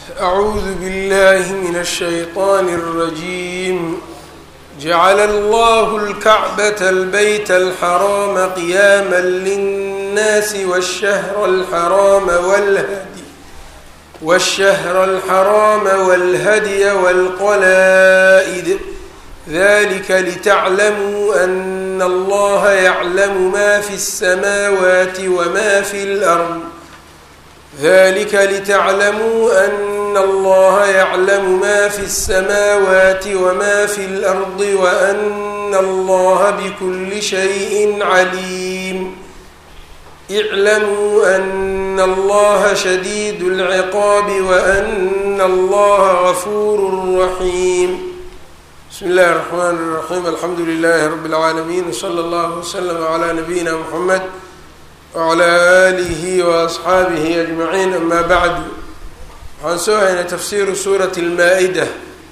أعوذ بالله من الشيطان الرجيم جعل الله الكعبة البيت الحرام قياما للناس والشهر الحرام والهدي والشهر الحرام والهدي والقلائد ذلك لتعلموا أن الله يعلم ما في السماوات وما في الأرض ذلك لتعلموا أن الله يعلم ما في السماوات وما في الأرض وأن الله بكل شيء عليم اعلموا أن الله شديد العقاب وأن الله غفور رحيم بسم الله الرحمن الرحيم الحمد لله رب العالمين وصلى الله وسلم على نبينا محمد wclى alihi waasxaabihi ajmaciin ama bacdu waxaan soo haynay tafsiiru suurati lmaa-ida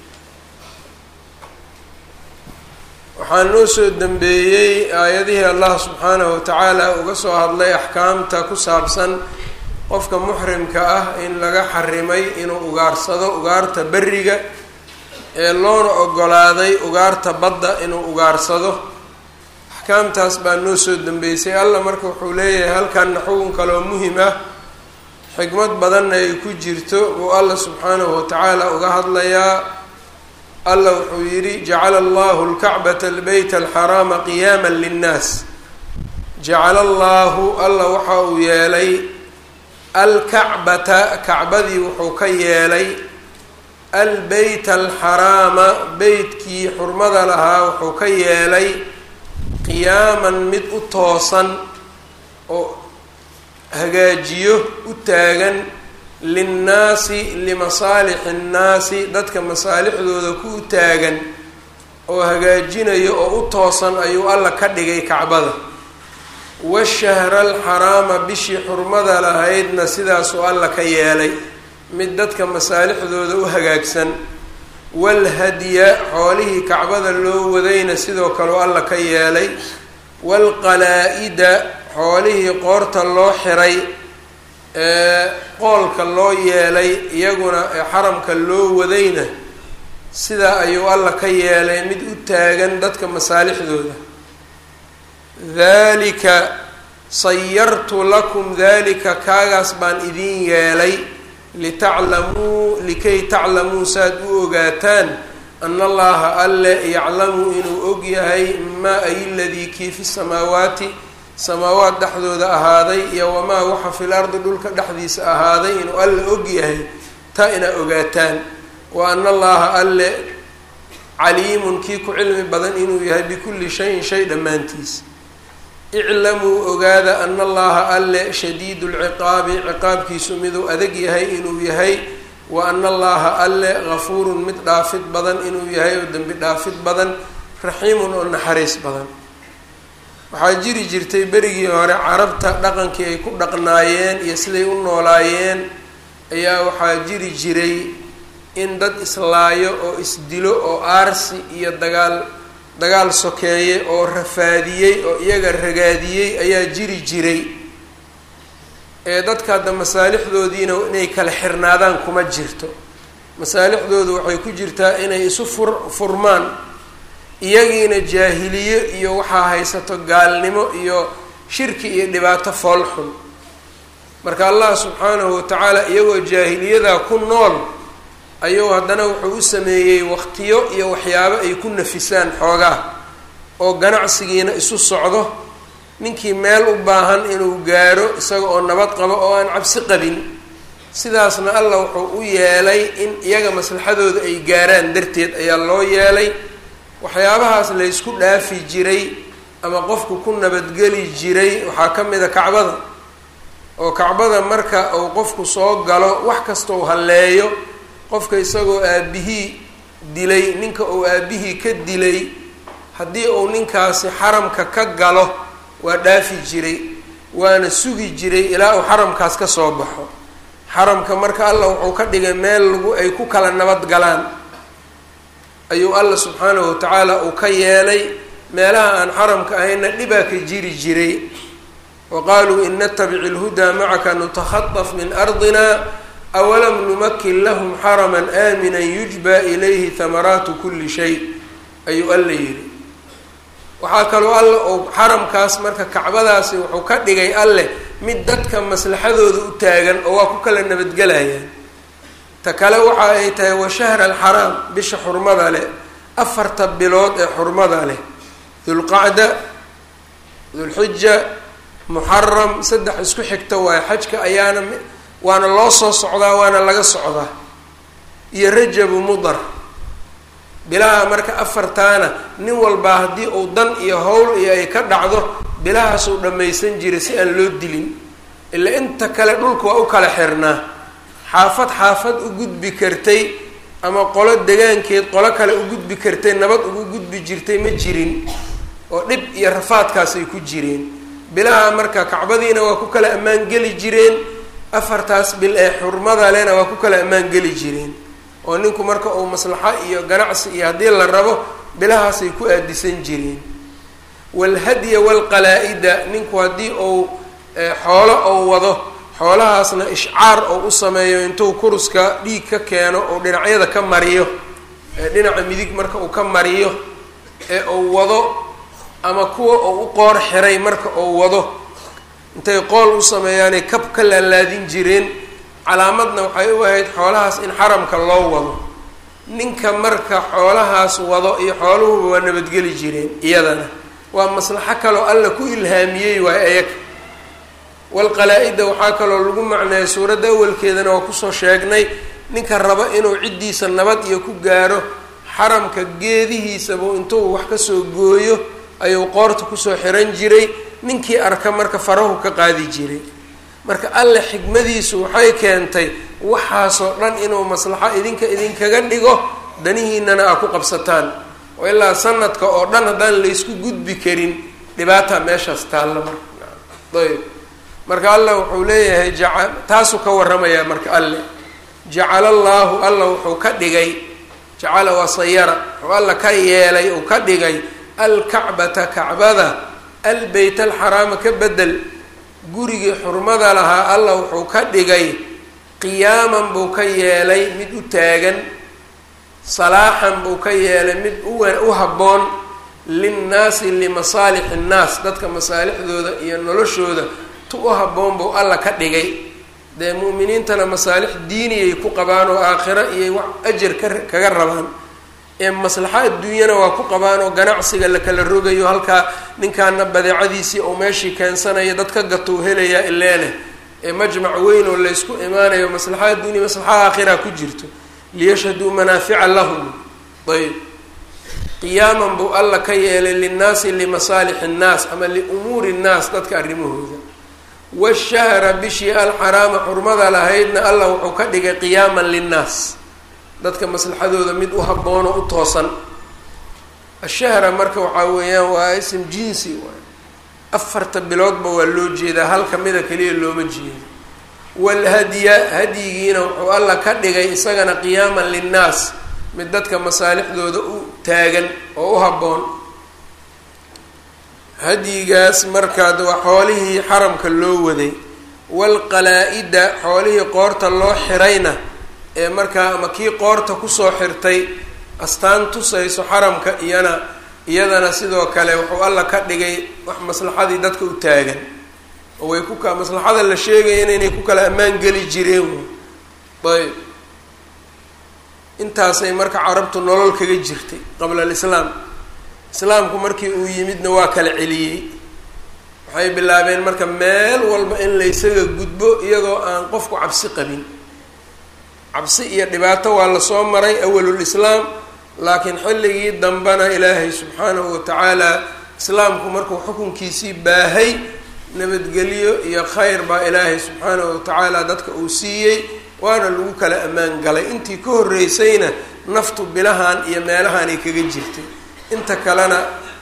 waxaa noo soo dembeeyey aayadihii allah subxaanahu watacaala uga soo hadlay axkaamta ku saabsan qofka muxrimka ah in laga xarimay inuu ugaarsado ugaarta beriga ee loona ogolaaday ugaarta badda inuu ugaarsado axkaamtaas baa noo soo dambeysay allah marka wuxuu leeyahay halkanna xugun kaloo muhim ah xikmad badanna ay ku jirto uu allah subxaanahu watacaala uga hadlayaa allah wuxuu yidhi jacala allahu lkacbata albeyta alxaraama qiyaama linnaas jacala allaahu allah waxa uu yeelay alkacbata kacbadii wuxuu ka yeelay albeyta alxaraama beytkii xurmada lahaa wuxuu ka yeelay qiyaaman mid u toosan oo hagaajiyo u taagan linnaasi limasaalixi nnaasi dadka masaalixdooda ku u taagan oo hagaajinayo oo u toosan ayuu alla ka dhigay kacbada washahra alxaraama bishii xurmada lahaydna sidaasuu alla ka yeelay mid dadka masaalixdooda u hagaagsan walhadya xoolihii kacbada loo wadayna sidoo kaleu alla ka yeelay waalqalaa-ida xoolihii qoorta loo xiray ee qoolka loo yeelay iyaguna ee xaramka loo wadayna sidaa ayuu alla ka yeelay mid u taagan dadka masaalixdooda dalika sayartu lakum dalika kaagaas baan idin yeelay litaclamuu likay taclamuu saaad u ogaataan ana allaha alle yaclamu inuu og yahay maa ay ladii kii fi samaawaati samaawaat dhexdooda ahaaday iyo wamaa waxa fil ardi dhulka dhexdiisa ahaaday inuu alle og yahay taa inaa ogaataan wa ana allaha alle caliimun kii ku cilmi badan inuu yahay bikulli shayin shay dhammaantiis iclamuu ogaada ana allaha alle shadiidu lciqaabi ciqaabkiisu miduu adag yahay inuu yahay wa ana allaha alle gafuurun mid dhaafid badan inuu yahay oo dembi dhaafid badan raxiimun oo naxariis badan waxaa jiri jirtay berigii hore carabta dhaqankii ay ku dhaqnaayeen iyo siday u noolaayeen ayaa waxaa jiri jiray in dad islaayo oo isdilo oo aarsi iyo dagaal dagaal sokeeye oo rafaadiyey oo iyaga ragaadiyey ayaa jiri jiray ee dadka hadda masaalixdoodiina inay kala xirnaadaan kuma jirto masaalixdoodu waxay ku jirtaa inay isu fur furmaan iyagiina jaahiliye iyo waxaa haysato gaalnimo iyo shirki iyo dhibaato foolxun marka allah subxaanahu watacaala iyagoo jaahiliyadaa ku nool ayuu haddana wuxuu u sameeyey waqtiyo iyo waxyaabo ay ku nafisaan xoogaa oo ganacsigiina isu socdo ninkii meel u baahan inuu gaaro isaga oo nabad qabo oo aan cabsi qabin sidaasna allah wuxuu u yeelay in iyaga maslaxadooda ay gaaraan darteed ayaa loo yeelay waxyaabahaas laysku dhaafi jiray ama qofku ku nabadgeli jiray waxaa ka mid a kacbada oo kacbada marka uu qofku soo galo wax kastau halleeyo qofka isagoo aabihii dilay ninka uu aabihii ka dilay haddii uu ninkaasi xaramka ka galo waa dhaafi jiray waana sugi jiray ilaa uu xaramkaas ka soo baxo xaramka marka allah wuxuu ka dhigay meel lagu ay ku kala nabad galaan ayuu allah subxaanahu watacaala uu ka yeelay meelaha aan xaramka ahayna dhibaa ka jiri jiray wa qaaluu in natabic ilhudaa macaka nutakhaطaf min ardina awalam numakin lahum xaraman aaminan yujba ilayhi hamaraatu kuli shay ayuu alla yidhi waxaa kaloo alle ou xaramkaas marka kacbadaasi wuxuu ka dhigay alleh mid dadka maslaxadooda u taagan oo waa ku kala nabadgelayaan ta kale waxa ay tahay wa shahra alxaraam bisha xurmada leh afarta bilood ee xurmada leh dulqacda dulxija muxaram saddex isku xigta waayo xajka ayaana waana loo soo socdaa waana laga socdaa iyo rajabu mudar bilaha marka afartaana nin walbaa haddii uu dan iyo howl iyo ay ka dhacdo bilahaasuu dhammaysan jiray si aan loo dilin ila inta kale dhulka waa u kala xirnaa xaafad xaafad u gudbi kartay ama qolo degaankeed qolo kale u gudbi kartay nabad ugu gudbi jirtay ma jirin oo dhib iyo rafaadkaasay ku jireen bilaha marka kacbadiina waa ku kala ammaan geli jireen afartaas bil ee xurmada lena waa ku kala ammaan geli jireen oo ninku marka uu maslaxo iyo ganacsi iyo haddii la rabo bilahaasay ku aadisan jireen walhadya walqalaa-ida ninku haddii uu xoolo ou wado xoolahaasna ishcaar ou u sameeyo intuu kuruska dhiig ka keeno ou dhinacyada ka mariyo dhinaca midig marka uu ka mariyo ee uu wado ama kuwa uu u qoor xiray marka uu wado intay qool u sameeyaanay kab ka laalaadin jireen calaamadna waxay u ahayd xoolahaas in xaramka loo wado ninka marka xoolahaas wado iyo xooluhuba waa nabadgeli jireen iyadana waa maslaxo kaloo alla ku ilhaamiyey waay ayaga walqalaa-ida waxaa kaloo lagu macneeyay suuradda awalkeedana waa kusoo sheegnay ninka raba inuu ciddiisa nabad iyo ku gaaro xaramka geedihiisabuu intuu wax kasoo gooyo ayuu qoorta kusoo xiran jiray ninkii arka marka farahu ka qaadi jiray marka alle xikmadiisu waxay keentay waxaasoo dhan inuu maslaxo idinka idinkaga dhigo danihiinana aa ku qabsataan oo ilaa sanadka oo dhan haddaan laysku gudbi karin dhibaata meeshaas taalla marka ayb marka alla wuxuu leeyahay jaca taasuu ka warramayaa marka alle jacala allaahu alla wuxuu ka dhigay jacala waa sayara wuxuu alla ka yeelay uu ka dhigay alkacbata kacbada albeyt alxaraama ka bedel gurigii xurmada lahaa alla wuxuu ka dhigay qiyaaman buu ka yeelay mid u taagan salaaxan buu ka yeelay mid u habboon linnaasi limasaalix innaas dadka masaalixdooda iyo noloshooda tu u habboon buu alla ka dhigay dee mu'miniintana masaalix diiniyay ku qabaan oo aakhiro iyo wax ajar ka kaga rabaan ee maslaxo adduunyana waa ku qabaan oo ganacsiga la kala rogayo halkaa ninkaana badeecadiisii oo meeshii keensanaya dad ka gatou helayaa ileene ee majmac weyn oo laysku imaanayo maslaxa adduunya maslaxa aakhira ku jirto liyashhaduu manaafica lahum ayb qiyaaman buu alla ka yeelay linnaasi limasaalix innaas ama liumuuri innaas dadka arrimahooda washahra bishii alxaraama xurmada lahaydna alla wuxuu ka dhigay qiyaaman linnaas dadka maslaxadooda mid u habboon oo u toosan ashahra marka waxaa weeyaan waa ism jinsi waay afarta biloodba waa loo jeedaa hal kamida keliya looma jeedo walhadya hadyigiina wuxuu alla ka dhigay isagana qiyaaman linnaas mid dadka masaalixdooda u taagan oo u habboon hadyigaas markaad waa xoolihii xaramka loo waday walqalaa-ida xoolihii qoorta loo xirayna ee markaa ama kii qoorta kusoo xirtay astaan tusayso xaramka iyana iyadana sidoo kale wuxuu alla ka dhigay wax maslaxadii dadka u taagan oo way ku ka maslaxada la sheegayana inay ku kala ammaan geli jireen ayb intaasay marka carabtu nolol kaga jirtay qabla alislaam islaamku markii uu yimidna waa kala celiyey waxay bilaabeen marka meel walba in laysaga gudbo iyadoo aan qofku cabsi qabin cabsi iyo dhibaato waa lasoo maray awalulislaam laakiin xilligii dambena ilaahay subxaanahu watacaala islaamku markuu xukunkiisii baahay nabadgelyo iyo khayr baa ilaahay subxaanahu watacaala dadka uu siiyey waana lagu kala ammaan galay intii ka horreysayna naftu bilahan iyo meelahanay kaga jirtay inta kalena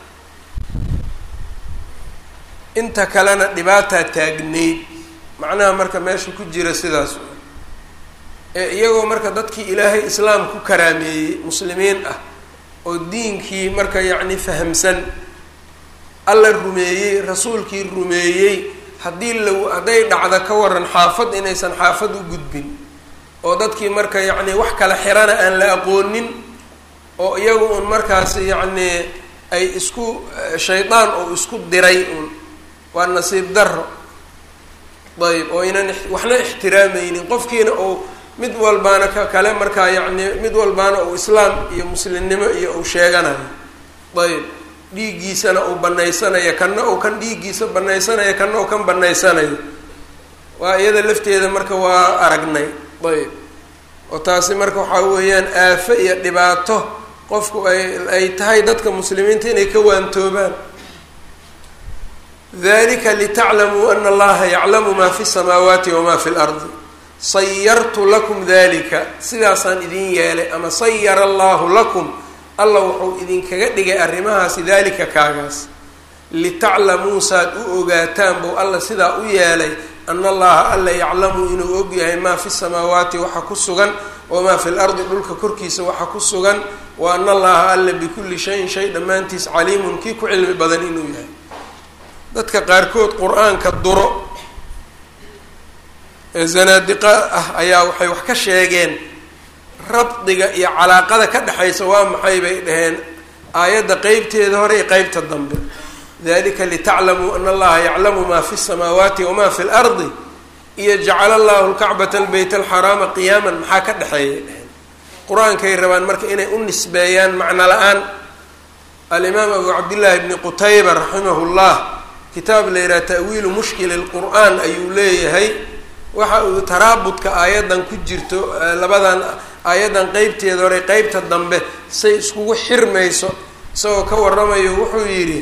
inta kalena dhibaataa taagnayd macnaha marka meesha ku jira sidaas ee iyagoo marka dadkii ilaahay islaam ku karaameeyey muslimiin ah oo diinkii marka yacni fahamsan alla rumeeyey rasuulkii rumeeyey haddii la hadday dhacda ka waran xaafad inaysan xaafad u gudbin oo dadkii marka yacni wax kala xirana aan la aqoonin oo iyagu un markaas yacni ay isku shaydaan oo isku diray un waa nasiib daro ayb oo inan waxna ixtiraamaynin qofkiina uu mid walbaana ka kale markaa yacni mid walbaana uu islaam iyo muslimnimo iyo uu sheeganayo ayb dhiiggiisana uu banaysanayo kanna uu kan dhiiggiisa banaysanayo kanna uu kan banaysanayo waa iyada lafteeda marka waa aragnay ayb oo taasi marka waxaa weeyaan aafo iyo dhibaato qofku ay ay tahay dadka muslimiinta inay ka waantoobaan dalika litaclamuu ana allaha yaclamu ma fi samaawaati wama fi lardi sayartu lakum dalika sidaasaan idin yeelay ama sayara allahu lakum alla wuxuu idinkaga dhigay arrimahaasi dalika kaagaas litaclamuu saad u ogaataan buu alla sidaa u yeelay ana allaha alla yaclamu inuu og yahay maa fi samaawaati waxa ku sugan wamaa fi lardi dhulka korkiisa waxa ku sugan wa ana allaha alla bikulli shayin shay dhammaantiis caliimun kii ku cilmi badan inuu yahay dadka qaarkood qur-aanka duro ee zanaadiqa ah ayaa waxay wax ka sheegeen rabdiga iyo calaaqada ka dhexaysa waa maxay bay dhaheen aayadda qeybteeda hore iyo qeybta dambe dalika litaclamuu ana allaha yaclamu ma fi samaawaati wama fi lardi iyo jacala allahu lkacbata albeyt alxaraama qiyaaman maxaa ka dhexeeyay dheheen qur-aankay rabaan marka inay u nisbeeyaan macno la-aan alimaam abu cabdillaahi bni qutayba raximahu llah kitaab la yidhaha ta'wiilu mushkili lqur'aan ayuu leeyahay waxa uu taraabudka aayaddan ku jirto labadan aayaddan qeybteeda hore qeybta dambe say iskugu xirmayso isagoo ka waramayo wuxuu yidhi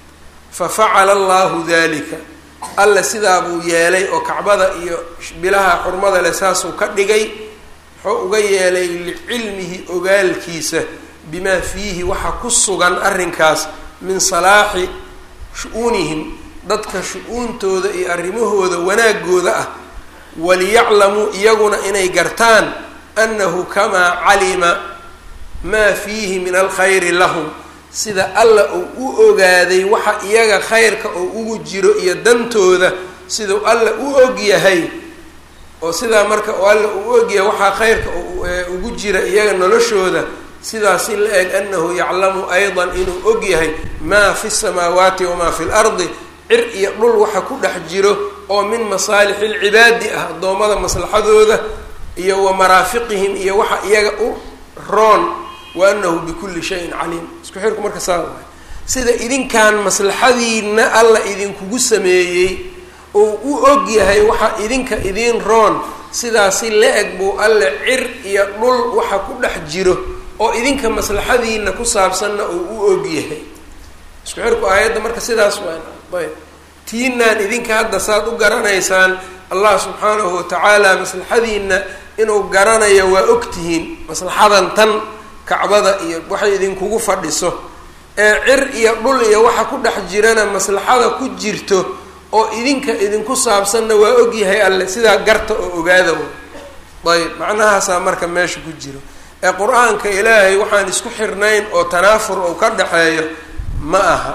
fa facala allahu dalika alla sidaa buu yeelay oo kacbada iyo bilaha xurmada leh saasuu ka dhigay wuxuu uga yeelay licilmihi ogaalkiisa bimaa fiihi waxa ku sugan arrinkaas min salaaxi shu-uunihim dadka shu-uuntooda iyo arrimahooda wanaagooda ah waliyaclamuu iyaguna inay gartaan annahu kamaa calima maa fiihi min alkhayri lahum sida alla uu u ogaaday waxa iyaga khayrka oo ugu jiro iyo dantooda siduu alla u og yahay oo sidaa marka oo alla uu og yahay waxaa khayrka ugu jira iyaga noloshooda sidaasi la eg annahu yaclamu aydan inuu og yahay maa fi samaawaati wamaa fi lardi cir iyo dhul waxa ku dhex jiro oo min masaalixi lcibaadi ah addoommada maslaxadooda iyo wa maraafiqihim iyo waxa iyaga u roon wa anahu bikulli shayin caliim isku xirku marka saa waay sida idinkan maslaxadiina alla idinkugu sameeyey oo u og yahay waxa idinka idiin roon sidaasi la-eg buu alle cir iyo dhul waxa ku dhex jiro oo idinka maslaxadiina ku saabsanna uu u og yahay isku xirku aayadda marka sidaas waa ayb tiinaan idinka hadda saad u garanaysaan allah subxaanahu watacaala maslaxadiina inuu garanayo waa ogtihiin maslaxadan tan kacbada iyo waxay idinkugu fadhiso ee cir iyo dhul iyo waxa ku dhex jirana maslaxada ku jirto oo idinka idinku saabsanna waa ogyahay alle sidaa garta oo ogaada ayb macnahaasaa marka meesha ku jiro ee qur-aanka ilaahay waxaan isku xirnayn oo tanaafur ou ka dhexeeyo ma aha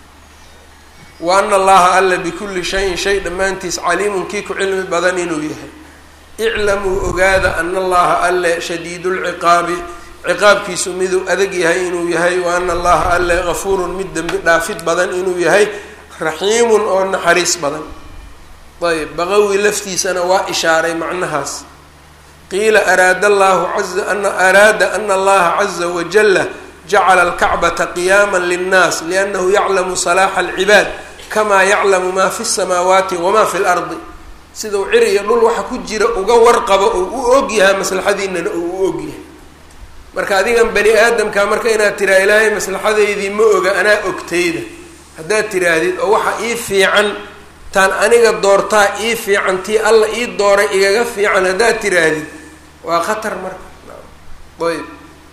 wa ana allaha alla bikulli shayin shay dhammaantiis caliimun kii ku cilmi badan inuu yahay iclamuu ogaada ana allaha alle shadiidulciqaabi ciqaabkiisu miduu adag yahay inuu yahay wa ana allaha alle gafuurun mid dembi dhaafid badan inuu yahay raxiimun oo naxariis badan ayb baqawi laftiisana waa ishaaray macnahaas qiila araada allahu aza ana araada ana allaha caza wajala jacala alkacbata qiyaama linnaas liannahu yaclamu salaaxa alcibaad kamaa yaclamu maa fi samaawaati wamaa fi lardi sidau cir iyo dhul waxa ku jira uga warqabo oo u og yahay maslaxadiinana oo u og yahay marka adigan bani aadamka marka inaad tiraa ilaahay maslaxadeydii ma oga anaa ogtayda haddaad tiraahdid oo waxa ii fiican taan aniga doortaa ii fiican tii alla ii dooray igaga fiican haddaad tiraahdid waa khatar marka ayb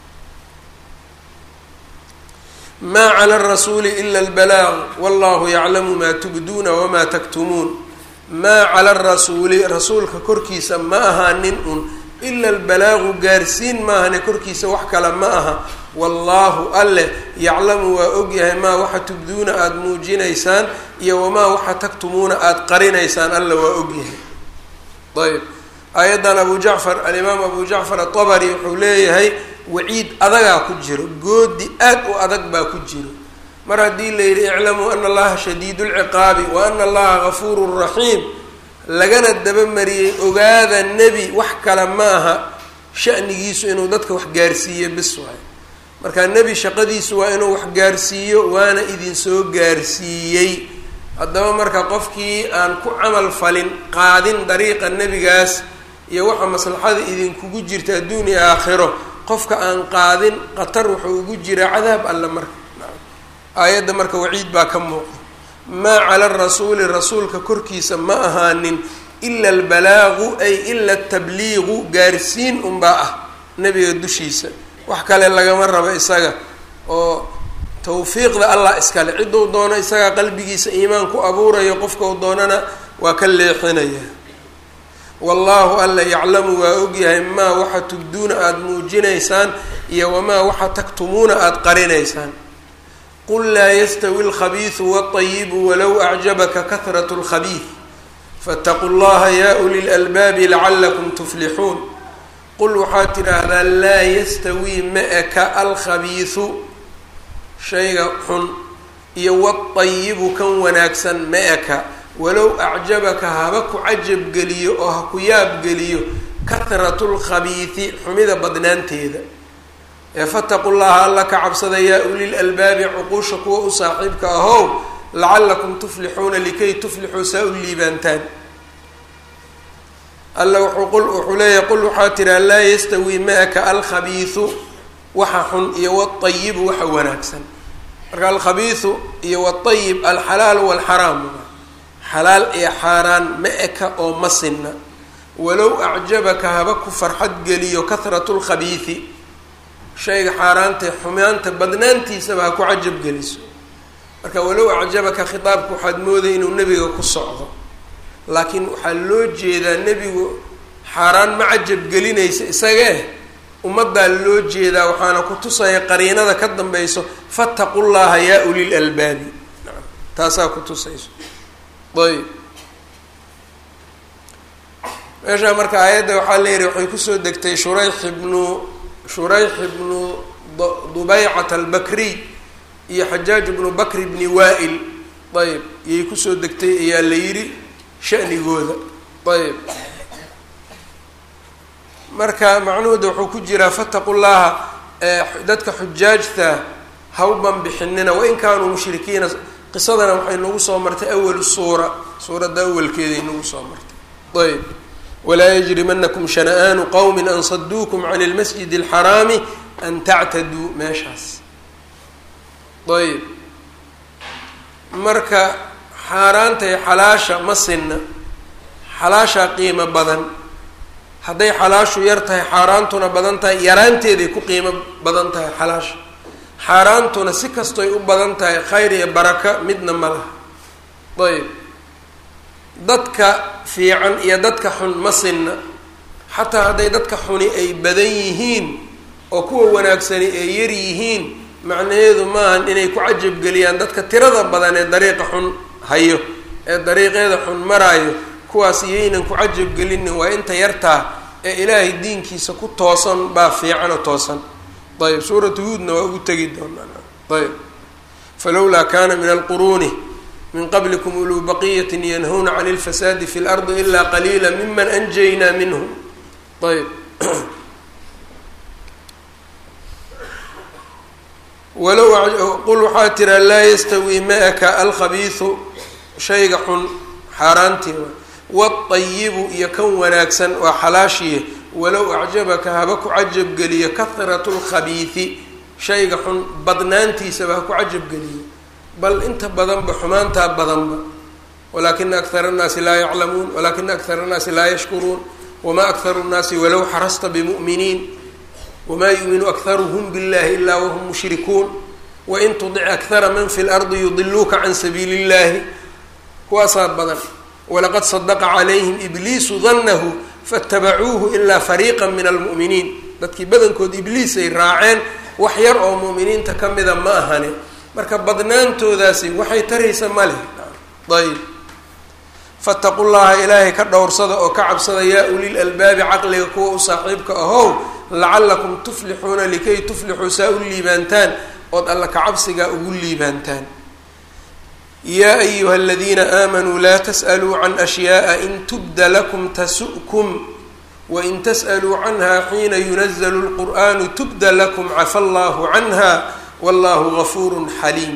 maa cala arasuuli ila albalaaq wallahu yaclamu maa tubduuna wamaa taktumuun maa cala arasuuli rasuulka korkiisa ma ahaanin un ila albalaagu gaarsiin maahane korkiisa wax kale ma aha wallaahu alleh yaclamu waa ogyahay maa waxa tubduuna aada muujinaysaan iyo wamaa waxa taktumuuna aada qarinaysaan alla waa ogyahay ayb aayaddan abu jacfar alimaam abu jacfar atabari wuxuu leeyahay waciid adagaa ku jiro goodi aad u adag baa ku jiro mar haddii la yidhi iclamuu ana allaha shadiidu lciqaabi wa ana allaha gafuurun raxiim lagana dabamariyey ogaada nebi wax kale ma aha shanigiisu inuu dadka wax gaarsiiyo bis waay marka nebi shaqadiisu waa inuu wax gaarsiiyo waana idinsoo gaarsiiyey haddaba marka qofkii aan ku camal falin qaadin dariiqa nebigaas iyo waxa maslaxada idinkugu jirta adduun iyo aakhiro qofka aan qaadin qatar wuxuu ugu jiraa cadaab alle marka aayadda marka waciid baa ka muuqda maa cala rasuuli rasuulka korkiisa ma ahaanin ila albalaagu ay ila atabliiqu gaarsiin unbaa ah nebiga dushiisa wax kale lagama rabo isaga oo tawfiiqda allah iskale cidduu doono isagaa qalbigiisa iimaan ku abuurayo qofkau doonana waa ka leexinaya wallaahu alla yaclamu waa ogyahay maa waxa tubduuna aada muujinaysaan iyo wamaa waxa taktumuuna aada qarinaysaan qul laa yastawi alkhabiisu waalayibu walow acjabaka kahrat lkhabiid faataquu llaha ya uli lalbaabi lacalakum tuflixuun qul waxaad tidhaahdaa laa yastawii ma eka alkhabiisu shayga xun iyo wadayibu kan wanaagsan ma eka walow acjabaka haba ku cajabgeliyo oo ha ku yaabgeliyo kahratu lkhabiidi xumida badnaanteeda ee fataqu llaha alla ka cabsada yaa ulil albaabi cuquusha kuwa u saaxiibka ahow lacalakum tuflixuuna likay tuflixuu saa u liibaantaan alla wuxuu qul wuxuu leeyahay qul waxaa tiraa laa yastawii ma-aka alkhabiisu waxa xun iyo wadayibu waxa wanaagsan marka alkhabiisu iyo waayib alxalaal walxaraam xalaal iyo xaaraan ma-eka oo ma sinna walow acjabaka haba ku farxad geliyo kahratu lkhabiidi shayga xaaraantae xumaanta badnaantiisaba ha ku cajab geliso marka walow acjabaka khitaabka waxaad moodaya inuu nebiga ku socdo laakiin waxaa loo jeedaa nebigu xaaraan ma cajab gelinaysa isagee ummaddaa loo jeedaa waxaana ku tusaya qariinada ka dambayso fataqu llaha yaa ulil albaabi taasaa ku tusayso ayb meeshaa marka aayadda waxaa leeyihi waxay kusoo degtay shurayx ibnu shurayx ibnu dubaycat albakriy iyo xajaaj ibnu bakri bni waa-il ayb iyay kusoo degtay ayaa la yidhi shanigooda ayb marka macnuhooda wuxuu ku jiraa fataqu llaha dadka xujaajta hawban bixinina wain kaanuu mushrikiina qisadana waxay nagu soo martay awalu suura suuradda awalkeeday nagu soo martay ayb walaa yajrimanakum shana-aanu qowmin an saduukum can lmasjid alxaraami an tactaduu meeshaas ayb marka xaaraanta iyo xalaasha ma sinna xalaashaa qiimo badan hadday xalaashu yar tahay xaaraantuna badan tahay yaraanteeday ku qiimo badan tahay xalaasha xaaraantuna si kastoy u badan tahay khayr iyo baraka midna ma laha ayb dadka fiican iyo dadka xun ma sinna xataa hadday dadka xuni ay badan yihiin oo kuwa wanaagsani ay yar yihiin macnaheedu maahan inay ku cajabgeliyaan dadka tirada badan ee dariiqa xun hayo ee dariiqeeda xun maraayo kuwaas iyaynan ku cajabgelinin waa inta yartaa ee ilaahay diinkiisa ku toosan baa fiican oo toosan ayb suuratu huudna waa ugu tegi doonaa ayb falowlaa kaana min alquruuni min qablikum uluu baqiyati yanhuna can اlfasaadi fi اlardi ila qaliila miman anjaynaa minhum ayb walow qul waxaa tiraa laa yastawii ma-aka alkhabiisu shayga xun xaaraantii wadayibu iyo kan wanaagsan waa xalaashiye walow acjabaka haba ku cajabgeliyo kahratu lkhabiidi shayga xun badnaantiisaba ha ku cajabgeliyo bal inta badanba xumaantaa badanba walakina akara annaasi laa yaclamuun walakina akara annaasi laa yashkuruun wamaa akharu nnaasi walow xarasta bimu'miniin wamaa yuuminu akharuhum billahi ilaa wahum mushrikuun wain tudic akhara man fi lardi yudiluuka can sabiili illahi kuwaasaa badan walaqad sadaqa calayhim ibliisu danahu faatabacuuhu ilaa fariiqa min almu'miniin dadkii badankood ibliis ay raaceen wax yar oo mu'miniinta ka mida ma ahane marka badnaantoodaasi waxay taraysa ma leh ayb fataqu llaha ilaahay ka dhowrsada oo ka cabsada yaa ulil albaabi caqliga kuwa u saaxiibka ahow lacallakum tuflixuuna likay tuflixuu saa u liibaantaan ood alla kacabsigaa ugu liibaantaan yaa ayuha aladiina aamanuu laa tas'aluu can ashyaaa in tubda lakum tasu'kum wain tas'aluu canha xiina yunazalu lqur'anu tubda lakum cafa allahu canha wallahu gafuurun xaliim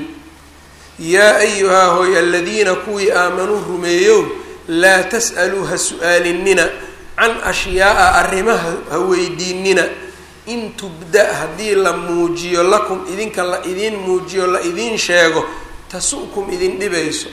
yaa ayuhaa hooy aladiina kuwii aamanuu rumeeyow laa tas'aluu ha su-aalinina can ashyaa'a arrimaha ha weydiinina in tubda haddii la muujiyo lakum idinka la idiin muujiyo la idiin sheego tasu'kum idin dhibayso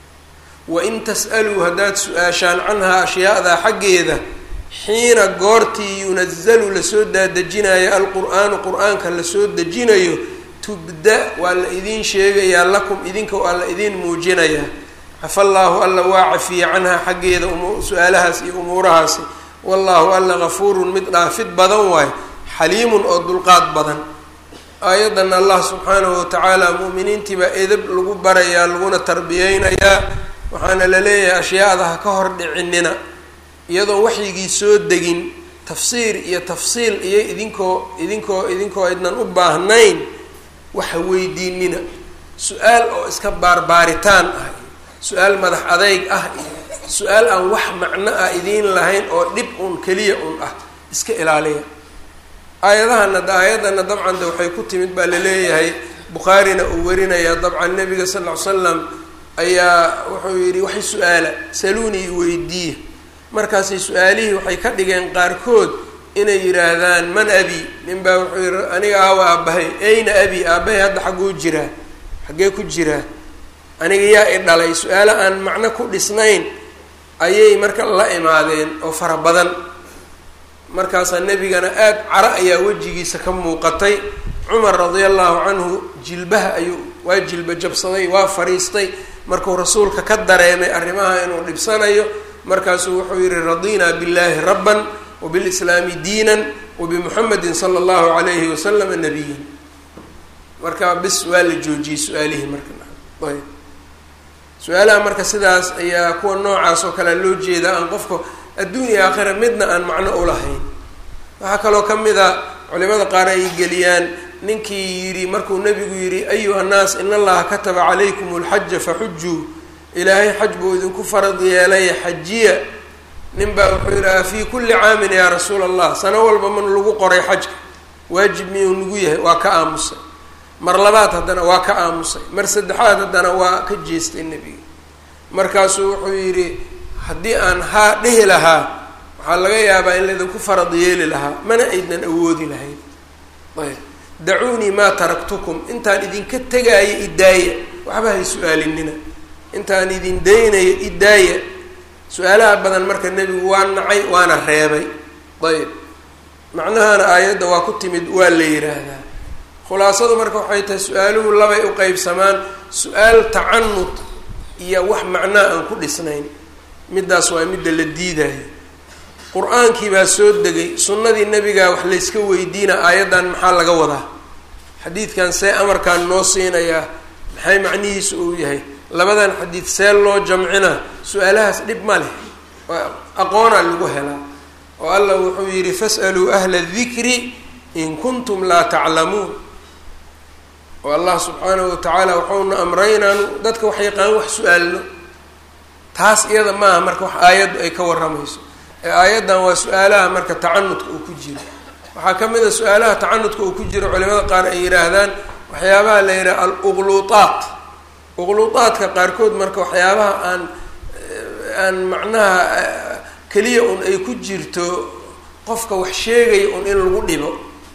wain tas'aluu haddaad su-aashaan canhaa ashyaadaa xaggeeda xiina goortii yunazalu lasoo daadejinayo alqur'aanu qur-aanka lasoo dejinayo tubda waa la idiin sheegayaa lakum idinka waa la idiin muujinayaa cafa allaahu alla waa cafiye canhaa xaggeeda su-aalahaas iyo umuurahaasi wallaahu alla gafuurun mid dhaafid badan waayo xaliimun oo dulqaad badan aayaddan allah subxaanahu watacaala mu'miniintii baa edab lagu barayaa laguna tarbiyeynayaa waxaana la leeyahay ashyaada ha ka hor dhicinina iyadoon waxyigii soo degin tafsiir iyo tafsiil iyo idinkoo idinkoo idinkoo aydnan u baahnayn waxa weydiinina su-aal oo iska baarbaaritaan ah su-aal madax adeyg ah iyo su-aal aan wax macno ah idiin lahayn oo dhib un keliya un ah iska ilaaliya aayadahana aayadana dabcan de waxay ku timid baa laleeyahay bukhaarina uu warinayaa dabcan nabiga sal ll ly slam ayaa wuxuu yidhi waxay su-aala saluunii weydiiya markaasay su-aalihii waxay ka dhigeen qaarkood inay yidhaahdaan man abi nin baa wuxuu yihi aniga aawa aabbahay ayna abi aabbahay hadda xagguu jiraa xaggee ku jiraa aniga yaa i dhalay su-aalo aan macno ku dhisnayn ayay marka la imaadeen oo fara badan markaasaa nebigana aada cara ayaa wejigiisa ka muuqatay cumar radia allahu canhu jilbaha ayuu waa jilba jabsaday waa fariistay markuu rasuulka ka dareemay arrimaha inuu dhibsanayo markaasuu wuxuu yihi radinaa billahi rabban wbilislaami diinan wabimuxamedin sala allahu alayhi wasalama nabiyan marka bis waa la joojiyey su-aalihii marka ayb su-aalaha marka sidaas ayaa kuwa noocaas oo kalea loo jeedaa aan qofka adduunya aakhira midna aan macno ulahayn waxaa kaloo ka mid a culimada qaar ay geliyaan ninkii yidhi markuu nebigu yidhi ayuha nnaas in allaha kataba calaykum alxaja faxujuu ilaahay xaj buu idinku farad yeelay xajiya nin baa wuxuu yidhi a fii kulli caamin yaa rasuula allah sano walba man lagu qoray xajka waajib miyuu nagu yahay waa ka aamusay mar labaad haddana waa ka aamusay mar saddexaad haddana waa ka jeestay nebiga markaasuu wuxuu yidhi haddii aan haa dhihi lahaa waxaa laga yaabaa in laydinku farad yeeli lahaa mana aydnan awoodi lahayn ayb dacuunii maa taraktukum intaan idinka tegaayo idaaya waxba hay su-aalinina intaan idin daynayo idaaya su-aalaha badan marka nebigu waa nacay waana reebay ayb macnahana aayadda waa ku timid waa la yidhaahdaa khulaasadu marka waxay tahay su-aaluhu labay u qeybsamaan su-aal tacanud iyo wax macnaa aan ku dhisnayn middaas waa midda la diidayo qur-aankii baa soo degay sunnadii nebigaa wax layska weydiina aayaddan maxaa laga wadaa xadiidkan see amarkaan noo siinayaa maxay macnihiisu uu yahay labadan xadiid see loo jamcina su-aalahaas dhib ma leh aqoonaa lagu helaa oo allah wuxuu yidhi fas'aluu ahla dikri in kuntum laa taclamuun oo allah subxaanahu watacaala waxauna amray inaanu dadka wax yaqaan wax su-aalno taas iyada maaha marka wax aayaddu ay ka warramayso ee aayaddan waa su-aalaha marka tacanudka uu ku jiro waxaa ka mid a su-aalaha tacanudka uu ku jiro culimada qaar ay yidhaahdaan waxyaabaha la yidhaha al-uqluuaat uqluuaadka qaarkood marka waxyaabaha aan aan macnaha keliya un ay ku jirto qofka wax sheegaya un in lagu dhibo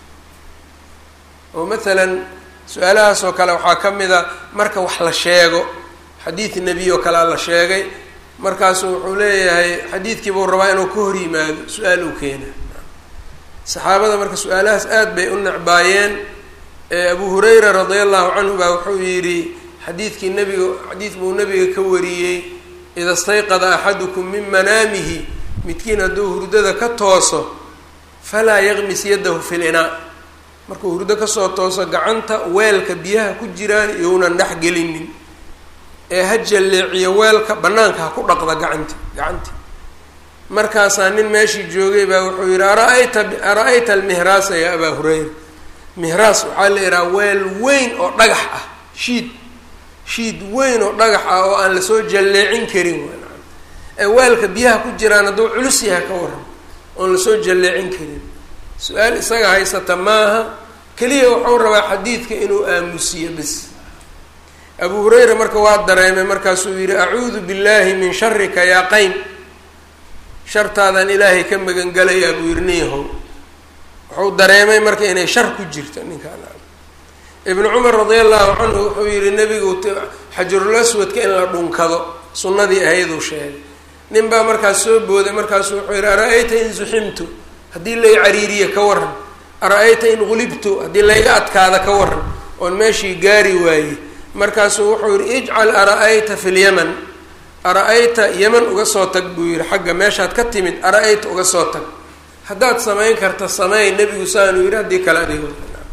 oo mathalan su-aalahaas oo kale waxaa ka mid a marka wax la sheego xadiid nebiy oo kalea la sheegay markaasu wuxuu leeyahay xadiidkii buu rabaa inuu ka hor yimaado su-aal uu keena saxaabada marka su-aalahaas aada bay u necbaayeen abu hurayra radia allahu canhu baa wuxuu yidhi xadiidkii nebiga xadiid buu nebiga ka wariyey ida stayqada axadukum min manaamihi midkiin hadduu hurdada ka tooso falaa yaqmis yadahu fi linaa markuu hurdo kasoo tooso gacanta weelka biyaha ku jiraan iyounan dhex gelinin ee ha jalleeciyo weelka bannaanka ha ku dhaqda gacanti gacantii markaasaa nin meeshii joogay baa wuxuu yidhi ara-ayta ara-ayta almihraasa yaa abaa hurayra mihraas waxaa la yidhaha weel weyn oo dhagax ah shiid shiid weyn oo dhagax ah oo aan lasoo jalleecin karin ee weelka biyaha ku jiraan hadduu culus yahay ka waran oon lasoo jalleecin karin su-aal isaga haysata maaha keliya wuxuu rabaa xadiidka inuu aamusiyo bis abu hurayra marka waa dareemay markaasuu yidhi acuudu billahi min sharika yaa qayn shartaadaan ilaahay ka magangalayaa buu yidhi nin yahow wuxuu dareemay marka inay shar ku jirto ninkaan ibnu cumar radia allahu canhu wuxuu yihi nebigu xajarul aswadka in la dhunkado sunnadii ahayduu sheegay nin baa markaas soo booday markaasu wuxuu yihi ara-ayta in zuximtu haddii lay cariiriye ka waran ara-ayta in gulibtu haddii layga adkaada ka waran oon meeshii gaari waayey markaasuu wuxuu yihi ijcal ara-ayta fi lyaman ara-ayta yeman uga soo tag buu yihi xagga meeshaad ka timid ara-ayta uga soo tag haddaad samayn karta sameey nebigu saanuu yihi haddii kale adigo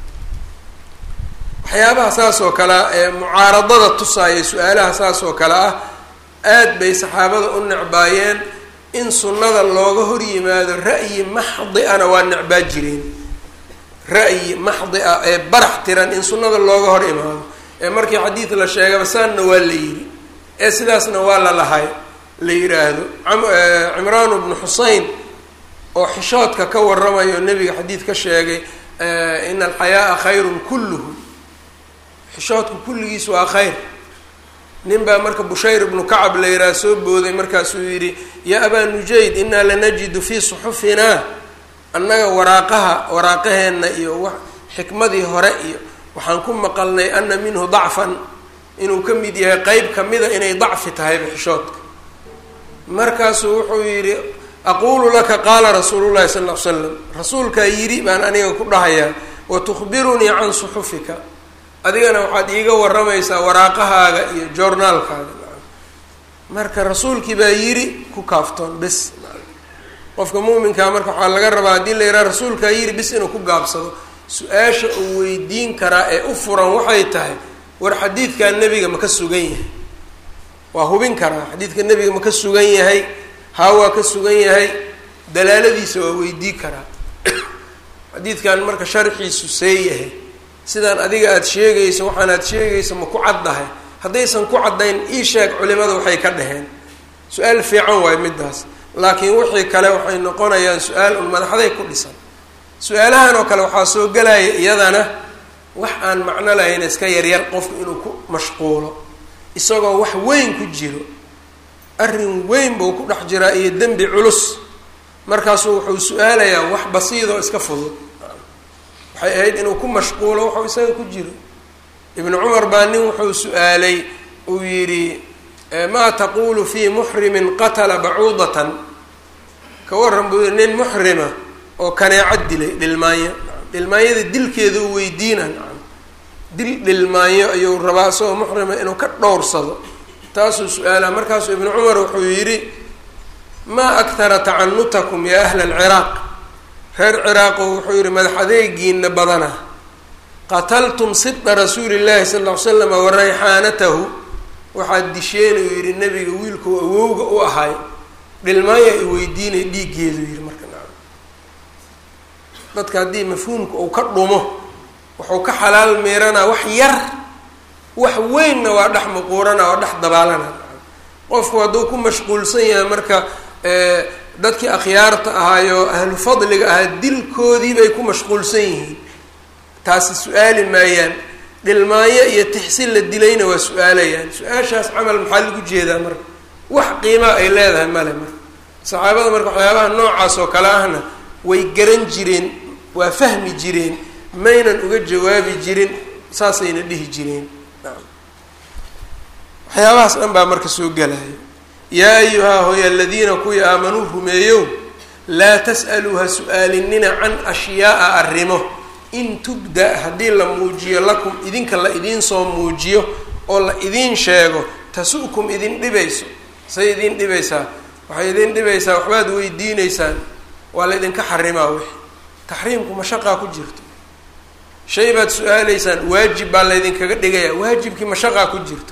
waxyaabaha saas oo kale ah ee mucaaradada tusaaya su-aalaha saas oo kale ah aad bay saxaabada u necbaayeen in sunnada looga hor yimaado ra'yi maxdi ana waa necbaa jireen ra'yi maxdi ah ee barax tiran in sunnada looga hor imaado ee markii xadiid la sheegaba saanna waa la yidhi ee sidaasna waa la lahay la yidhaahdo cimraan bnu xusein oo xishoodka ka waramayo nebiga xadiid ka sheegay ina alxayaaa khayrun kulluhu xishoodku kulligiis waa khayr nin baa marka bushayr ibnu kacab la yidhaha soo booday markaasuu yidhi yaa abaa nujayd inaa lanajidu fii suxufinaa annaga waraaqaha waraaqaheenna iyo wa xikmadii hore iyo waxaan ku maqalnay ana minhu dacfan inuu ka mid yahay qeyb kamida inay dacfi tahayba xishoodka markaasuu wuxuu yidhi aqulu laka qaala rasuulu llahi sal l slam rasuulkaa yidhi baan aniga ku dhahayaa wa tukhbirunii can suxufika adigana waxaad iiga waramaysaa waraaqahaaga iyo joornaalkaaga marka rasuulkii baa yidhi ku kaaftoon bis qofka muuminkaa marka waxaa laga rabaa haddii la yidhaha rasuulkaa yidhi bis inuu ku gaabsado su-aasha uu weydiin karaa ee u furan waxay tahay war xadiidkaa nebiga ma ka sugan yahay waa hubin karaa xadiidka nebiga ma ka sugan yahay haa waa ka sugan yahay dalaaladiisa waa weydii karaa xadiidkan marka sharxiisu see yahay sidaan adiga aada sheegayso waxaan aada sheegayso ma ku caddahay haddaysan ku caddayn ii sheeg culimada waxay ka dhaheen su-aal fiican waayo middaas laakiin wixii kale waxay noqonayaan su-aal un madaxday ku dhisan su-aalahan oo kale waxaa soo gelaya iyadana wax aan macno lahayn iska yaryar qofku inuu ku mashquulo isagoo wax weyn ku jiro arrin weyn buu ku dhex jiraa iyo dembi culus markaasuu wuxuu su-aalayaa wax basiidoo iska fudud waxay ahayd inuu ku mashquulo waxuu isaga ku jiro ibnu cumar baa nin wuxuu su-aalay uu yidhi maa taqulu fii muxrimin qatala bacuudatan ka waran buu yihi nin muxrima oo kaneeco dilay dhilmaanyo dhilmaanyada dilkeeda u weydiina dil dhilmaanyo ayuu rabaa isagoo muxrima inuu ka dhowrsado taasuu su-aalaha markaasuu ibnu cumar wuxuu yidhi maa aktara tacanutakum yaa ahla alciraaq reer ciraaqo wuxuu yihi madax adeegiina badana qataltum sibta rasuuli llahi sala ll ly slam wa rayxaanatahu waxaad disheen uu yihi nebiga wiilkuu awowga u ahay dhilmaanya i weydiinay dhiiggeedu yihi marka na dadka haddii mafhuumka uu ka dhumo wuxuu ka xalaal miiranaa wax yar wax weynna waa dhex muquurana waa dhex dabaalana qofku hadduu ku mashquulsan yahay marka dadkii akhyaarta ahaayo ahlu fadliga ahaa dilkoodii bay ku mashquulsan yihiin taasi su-aali maayaan dhilmaanyo iyo tixsin la dilayna waa su-aalayaan su-aashaas camal maxaa lagu jeedaa marka wax qiimaa ay leedahay male marka saxaabada marka waxyaabaha noocaas oo kale ahna way garan jireen waa fahmi jireen maynan uga jawaabi jirin saasayna dhihi jireen waxyaabahaas dhan baa marka soo gelaya yaa ayuhaa hooy aladiina kuwii aamanuu rumeeyow laa tas'aluu ha su-aalinina can ashyaa'a arrimo in tubda haddii la muujiyo lakum idinka la idiin soo muujiyo oo la idiin sheego tasu'kum idin dhibayso say idin dhibaysaa waxay idin dhibaysaa waxbaad weydiineysaan waa la ydinka xarimaa wixi taxriimku mashaqaa ku jirto shay baad su-aaleysaan waajib baa laydinkaga dhigaya waajibkii mashaqaa ku jirto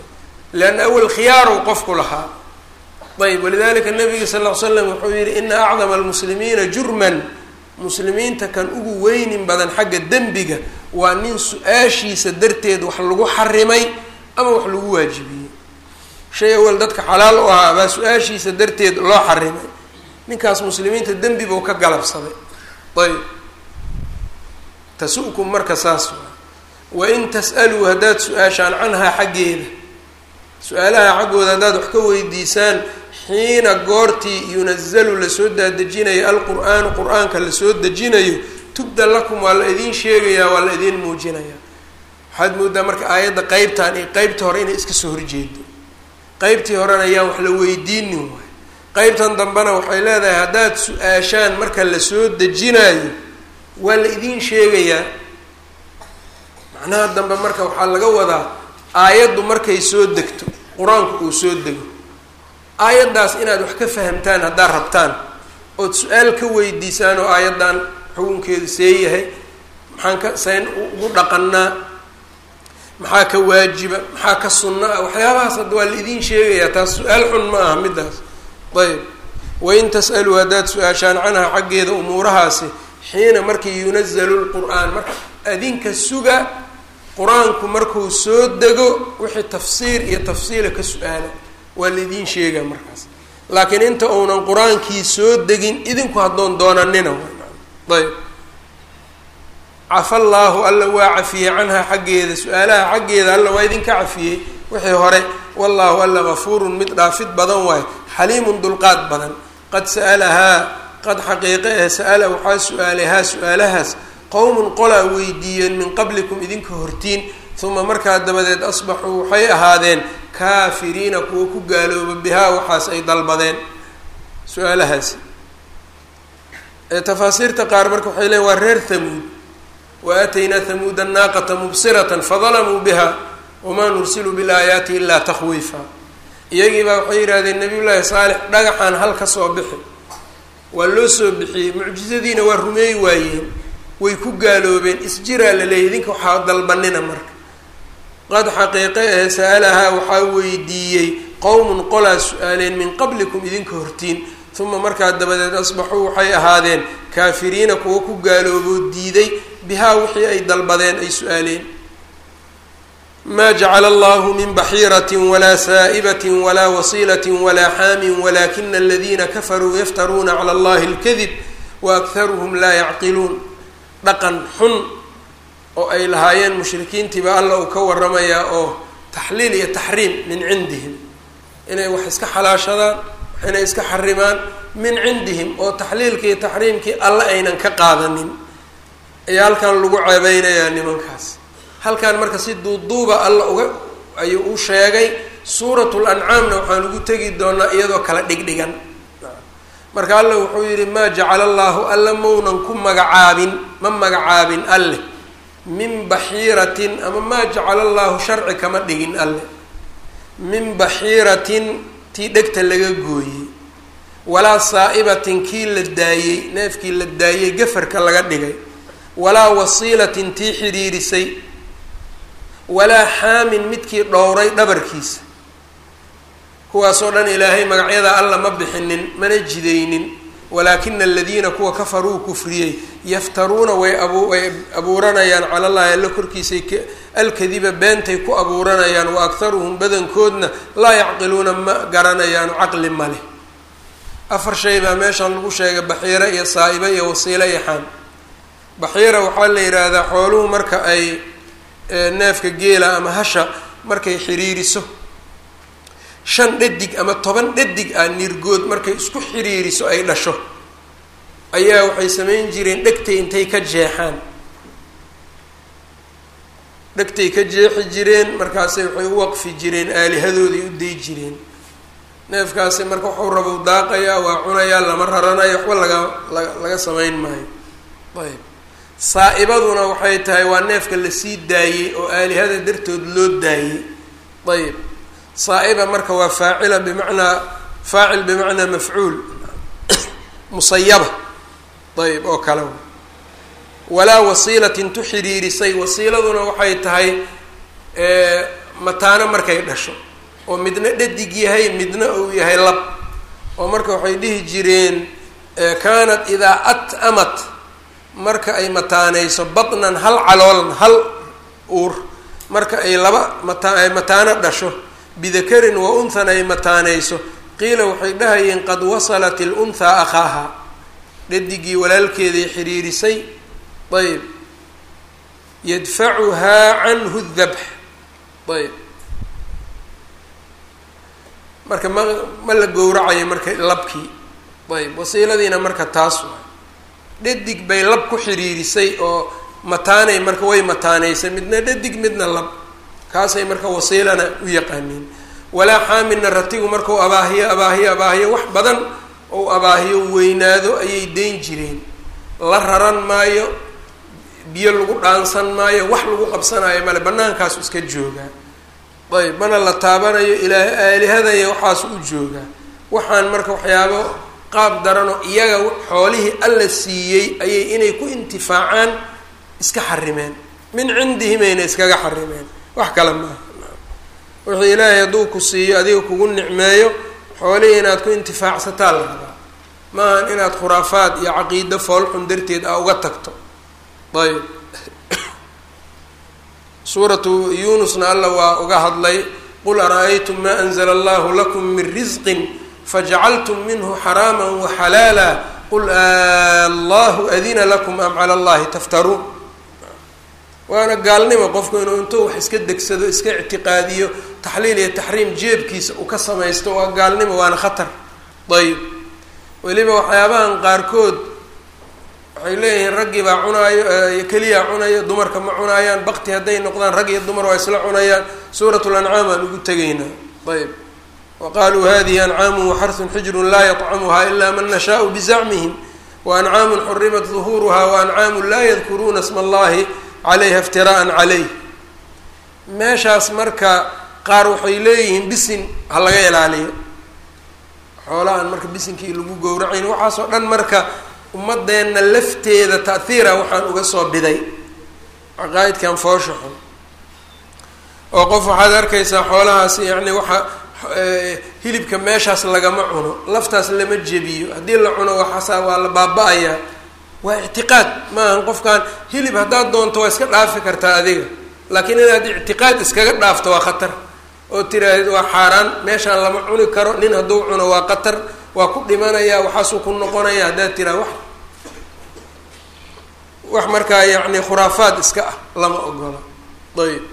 leanna awel khiyaarow qofku lahaa ayb walidalika nabiga sal ll ly slam wuxuu yihi ina acdama almuslimiina jurman muslimiinta kan ugu weynin badan xagga dembiga waa nin su-aashiisa darteed wax lagu xarimay ama wax lagu waajibiyey shay awel dadka xalaal u ahaa baa su-aashiisa darteed loo xarimay ninkaas muslimiinta dembi buu ka galabsaday ayb tasu'kum marka saas waa wain tas'aluu haddaad su-aashaan canhaa xaggeeda su-aalaha xaggooda haddaad wax ka weydiisaan xiina goortii yunazalu lasoo daadejinayo alqur-aanu qur-aanka lasoo dejinayo tubda lakum waa la idiin sheegayaa waa la idiin muujinayaa waxaad moodaa marka aayadda qeybtan iyo qeybta hore inay iska soo horjeedo qeybtii horena ayaan wax la weydiinin waay qeybtan dambena waxay leedahay haddaad su-aashaan marka lasoo dejinayo waa la idiin sheegayaa macnaha dambe marka waxaa laga wadaa aayaddu markay soo degto qur-aanku uu soo dego aayaddaas inaad wax ka fahamtaan haddaad rabtaan ood su-aal ka weydiisaan oo aayaddan xukunkeedu see yahay maxaan ka sayn ugu dhaqanaa maxaa ka waajiba maxaa ka sunno ah waxyaabahaas hadda waa la idiin sheegayaa taas su-aal xun ma aha middaas ayb wain tas'aluu haddaad su-aashaan canha xaggeeda umuurahaasi xiina markii yunazalu lqur-aan marka adinka suga qur-aanku markuu soo dego wixii tafsiir iyo tafsiila ka su-aala waa laidiin sheegaa markaas laakiin inta uunan qur-aankii soo degin idinku haddoon doonanina ayb cafa allaahu alla waa cafiyey canhaa xaggeeda su-aalaha xaggeeda alla waa idinka cafiyey wixii hore wallaahu alla gafuurun mid dhaafid badan waayo xaliimun dulqaad badan qad sa'alahaa qad xaqiiqe eh sa'ala waxaa su-aalay haa su-aalahaas qowmun qolaa weydiiyeen min qablikum idinka hortiin uma markaa dabadeed asbaxuu waxay ahaadeen kaafiriina kuwa ku gaalooba bihaa waxaas ay dalbadeen su-aalahaasi tafaasiirta qaar marka waxay leeyn waa reer hamuud wa aataynaa hamuuda naaqata mubsiratan fadalamuu biha wamaa nursilu bilaayaati ilaa takhwiifa iyagiibaa waxay yidhahdeen nabiy llaahi saalix dhagaxaan hal ka soo bixi waa loo soo bixiyey mucjizadiina waa rumeey waayeen way ku gaaloobeen isjiraa la leeyay idinka waxaa dalbanina marka qad xaqiiqe eh sa'alahaa waxaa weydiiyey qowmun qolaa su-aaleen min qablikum idinka hortiin uma markaa dabadeed asbaxuu waxay ahaadeen kaafiriina kuwa ku gaalooboo diiday bihaa wixii ay dalbadeen ay su-aaleen ma jacala allahu min baxiirati walaa saa'ibati walaa wasiilati walaa xaamin walakina aladiina kafaruu yaftaruuna cala allahi اlkadib waakharuhum laa yacqiluun dhaqan xun oo ay lahaayeen mushrikiintiiba alla uu ka waramayaa oo taxliil iyo taxriim min cindihim inay wax iska xalaashadaan inay iska xarimaan min cindihim oo taxliilkii iyo taxriimkii alle aynan ka qaadanin ayaa halkan lagu ceebeynayaa nimankaas halkan marka si duuduuba alla uga ayuu u sheegay suuratul ancaamna waxaan ugu tegi doonaa iyadoo kala dhigdhigan marka alle wuxuu yidhi maa jacala allaahu alla maunan ku magacaabin ma magacaabin alle min baxiiratin ama maa jacala allaahu sharci kama dhigin alle min baxiiratin tii dhegta laga gooyey walaa saa'ibatin kii la daayey neefkii la daayey gafarka laga dhigay walaa wasiilatin tii xidhiirisay walaa xaamin midkii dhowray dhabarkiisa kuwaasoo dhan ilaahay magacyada alla ma bixinin mana jidaynin walaakina aladiina kuwa kafaruu kufriyey yaftaruuna way abu way abuuranayaan cala llahi alla korkiisay alkadiba beentay ku abuuranayaan wa akharuhum badankoodna laa yacqiluuna ma garanayaan caqli ma leh afar shay baa meeshan lagu sheegay baxiira iyo saa'iba iyo wasiilo iyo xaam baxiira waxaa la yidhaahdaa xooluhu marka ay neefka geela ama hasha markay xiriiriso shan dhadig ama toban dhadig ah nirgood markay isku xiriiriso ay dhasho ayaa waxay samayn jireen dhegtay intay ka jeexaan dhegtay ka jeexi jireen markaasay waxay u waqfi jireen aalihadooday u day jireen neefkaasi marka waxuu rabou daaqayaa waa cunayaa lama raranayo waxba laga laga laga samayn maayo ayb saa-ibaduna waxay tahay waa neefka lasii daayey oo aalihada dartood loo daayey ayb saa-iba marka waa faacila bimacnaa faacil bimacnaa mafcuul musayaba ayb oo kale walaa wasiilatin tu xiriirisay wasiiladuna waxay tahay mataano markay dhasho oo midna dhadig yahay midna uu yahay lab oo marka waxay dhihi jireen kaanat idaa at-amat marka ay mataanayso batnan hal caloolan hal uur marka ay laba mata ay mataano dhasho bidakarin wa unthan ay mataanayso qiila waxay dhahayeen qad wasalat ilunhaa akhaaha dhadigii walaalkeeday xiriirisay ayb yadfacuhaa canhu dabx ayb marka ma ma la gowracayo marka labkii ayb wasiiladiina marka taas waa dhadig bay lab ku xiriirisay oo mataanay marka way mataanaysay midna dhadig midna lab kaasay marka wasiilana u yaqaaniin walaa xaamilna ratigu markau abaahiyo abaahiyo abaahiyo wax badan ou abaahiyo weynaado ayay dayn jireen la raran maayo biyo lagu dhaansan maayo wax lagu qabsanayo male bannaankaasu iska joogaa ayb mana la taabanayo ilaa aalihadaya waxaasu u joogaa waxaan marka waxyaabo qaab daranoo iyaga xoolihii alla siiyey ayay inay ku intifaacaan iska xarimeen min cindihimayna iskaga xarimeen wax kale maaha wixii ilaahay hadduu ku siiyo adiga kugu nicmeeyo xoolihii inaad ku intifaacsataa la rabaa maahan inaad khuraafaad iyo caqiido foolxun darteed a uga tagto ayb suuratu yuunusna alla waa uga hadlay qul ara-aytum maa anzla allahu lakum min risqin fajacaltum minhu xaraama waxalaala qul allahu adina lakum am cala allahi taftaruun waana gaalnimo qofku inuu intuu wax iska degsado iska ictiqaadiyo taxliil iyo taxriim jeebkiisa uu ka samaysto waa gaalnimo waana khatar ayb weliba waxyaabahan qaarkood waxay leeyihiin raggii baa cunaayo keliyaa cunayo dumarka ma cunaayaan bakti hadday noqdaan rag iyo dumar waa isla cunayaan suurat lancaam aan ugu tegaynaa ayb wa qaluu hadihi ancaamu waxarsun xijrun laa yطcamuha ila man nashaau bizacmihim waancaamu xurimat duhuuruha waancaamu laa yadkuruuna sma allahi calayha iftiraan calayh meeshaas marka qaar waxay leeyihiin bisin ha laga ilaaliyo xoolahan marka bisinkii lagu gowracayn waxaasoo dhan marka ummadeenna lafteeda ta'hiira waxaan uga soo biday caqaa'idkan foosha xun oo qof waxaad arkaysaa xoolahaas yacni waxa hilibka meeshaas lagama cuno laftaas lama jebiyo haddii la cuno waxaasaa waa la baaba-ayaa waa ictiqaad maahan qofkan hilib haddaad doonto waa iska dhaafi kartaa adiga laakiin inaad ictiqaad iskaga dhaafto waa khatar oo tiraahdeed waa xaaraan meeshaan lama cuni karo nin hadduu cuno waa qatar waa ku dhimanayaa waxaasuu ku noqonaya haddaad tiraa wax wax markaa yacni khuraafaad iska ah lama ogola ayb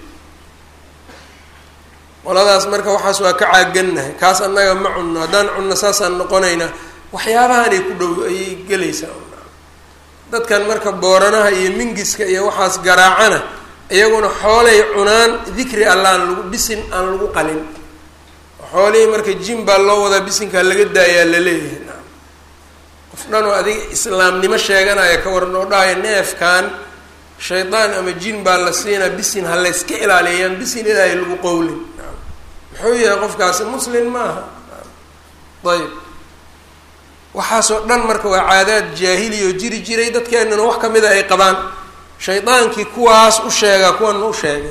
qoladaas marka waxaas waa ka caagannahay kaas annaga ma cunno haddaan cunno saasaan noqonaynaa waxyaabahanay ku dhow ayay gelaysaa dadkan marka booranaha iyo mingiska iyo waxaas garaacana iyaguna xoolay cunaan dikri allaan lagu bisin aan lagu qalin xoolihii marka jin baa loo wadaa bisinkaa laga daayaa laleeyahay naam qof dhan oo adiga islaamnimo sheeganaya ka waran oo dhahaya neefkan shaydaan ama jin baa la siinaa bisin ha layska ilaaliyayaan bisin ilaahay lagu qowlin naam muxuu yahay qofkaasi muslin maaha ayb waxaasoo dhan marka waa caadaad jaahiliya oo jiri jiray dadkeenana wax kamida ay qabaan shaydaankii kuwaas u sheegaa kuwan ma u sheegay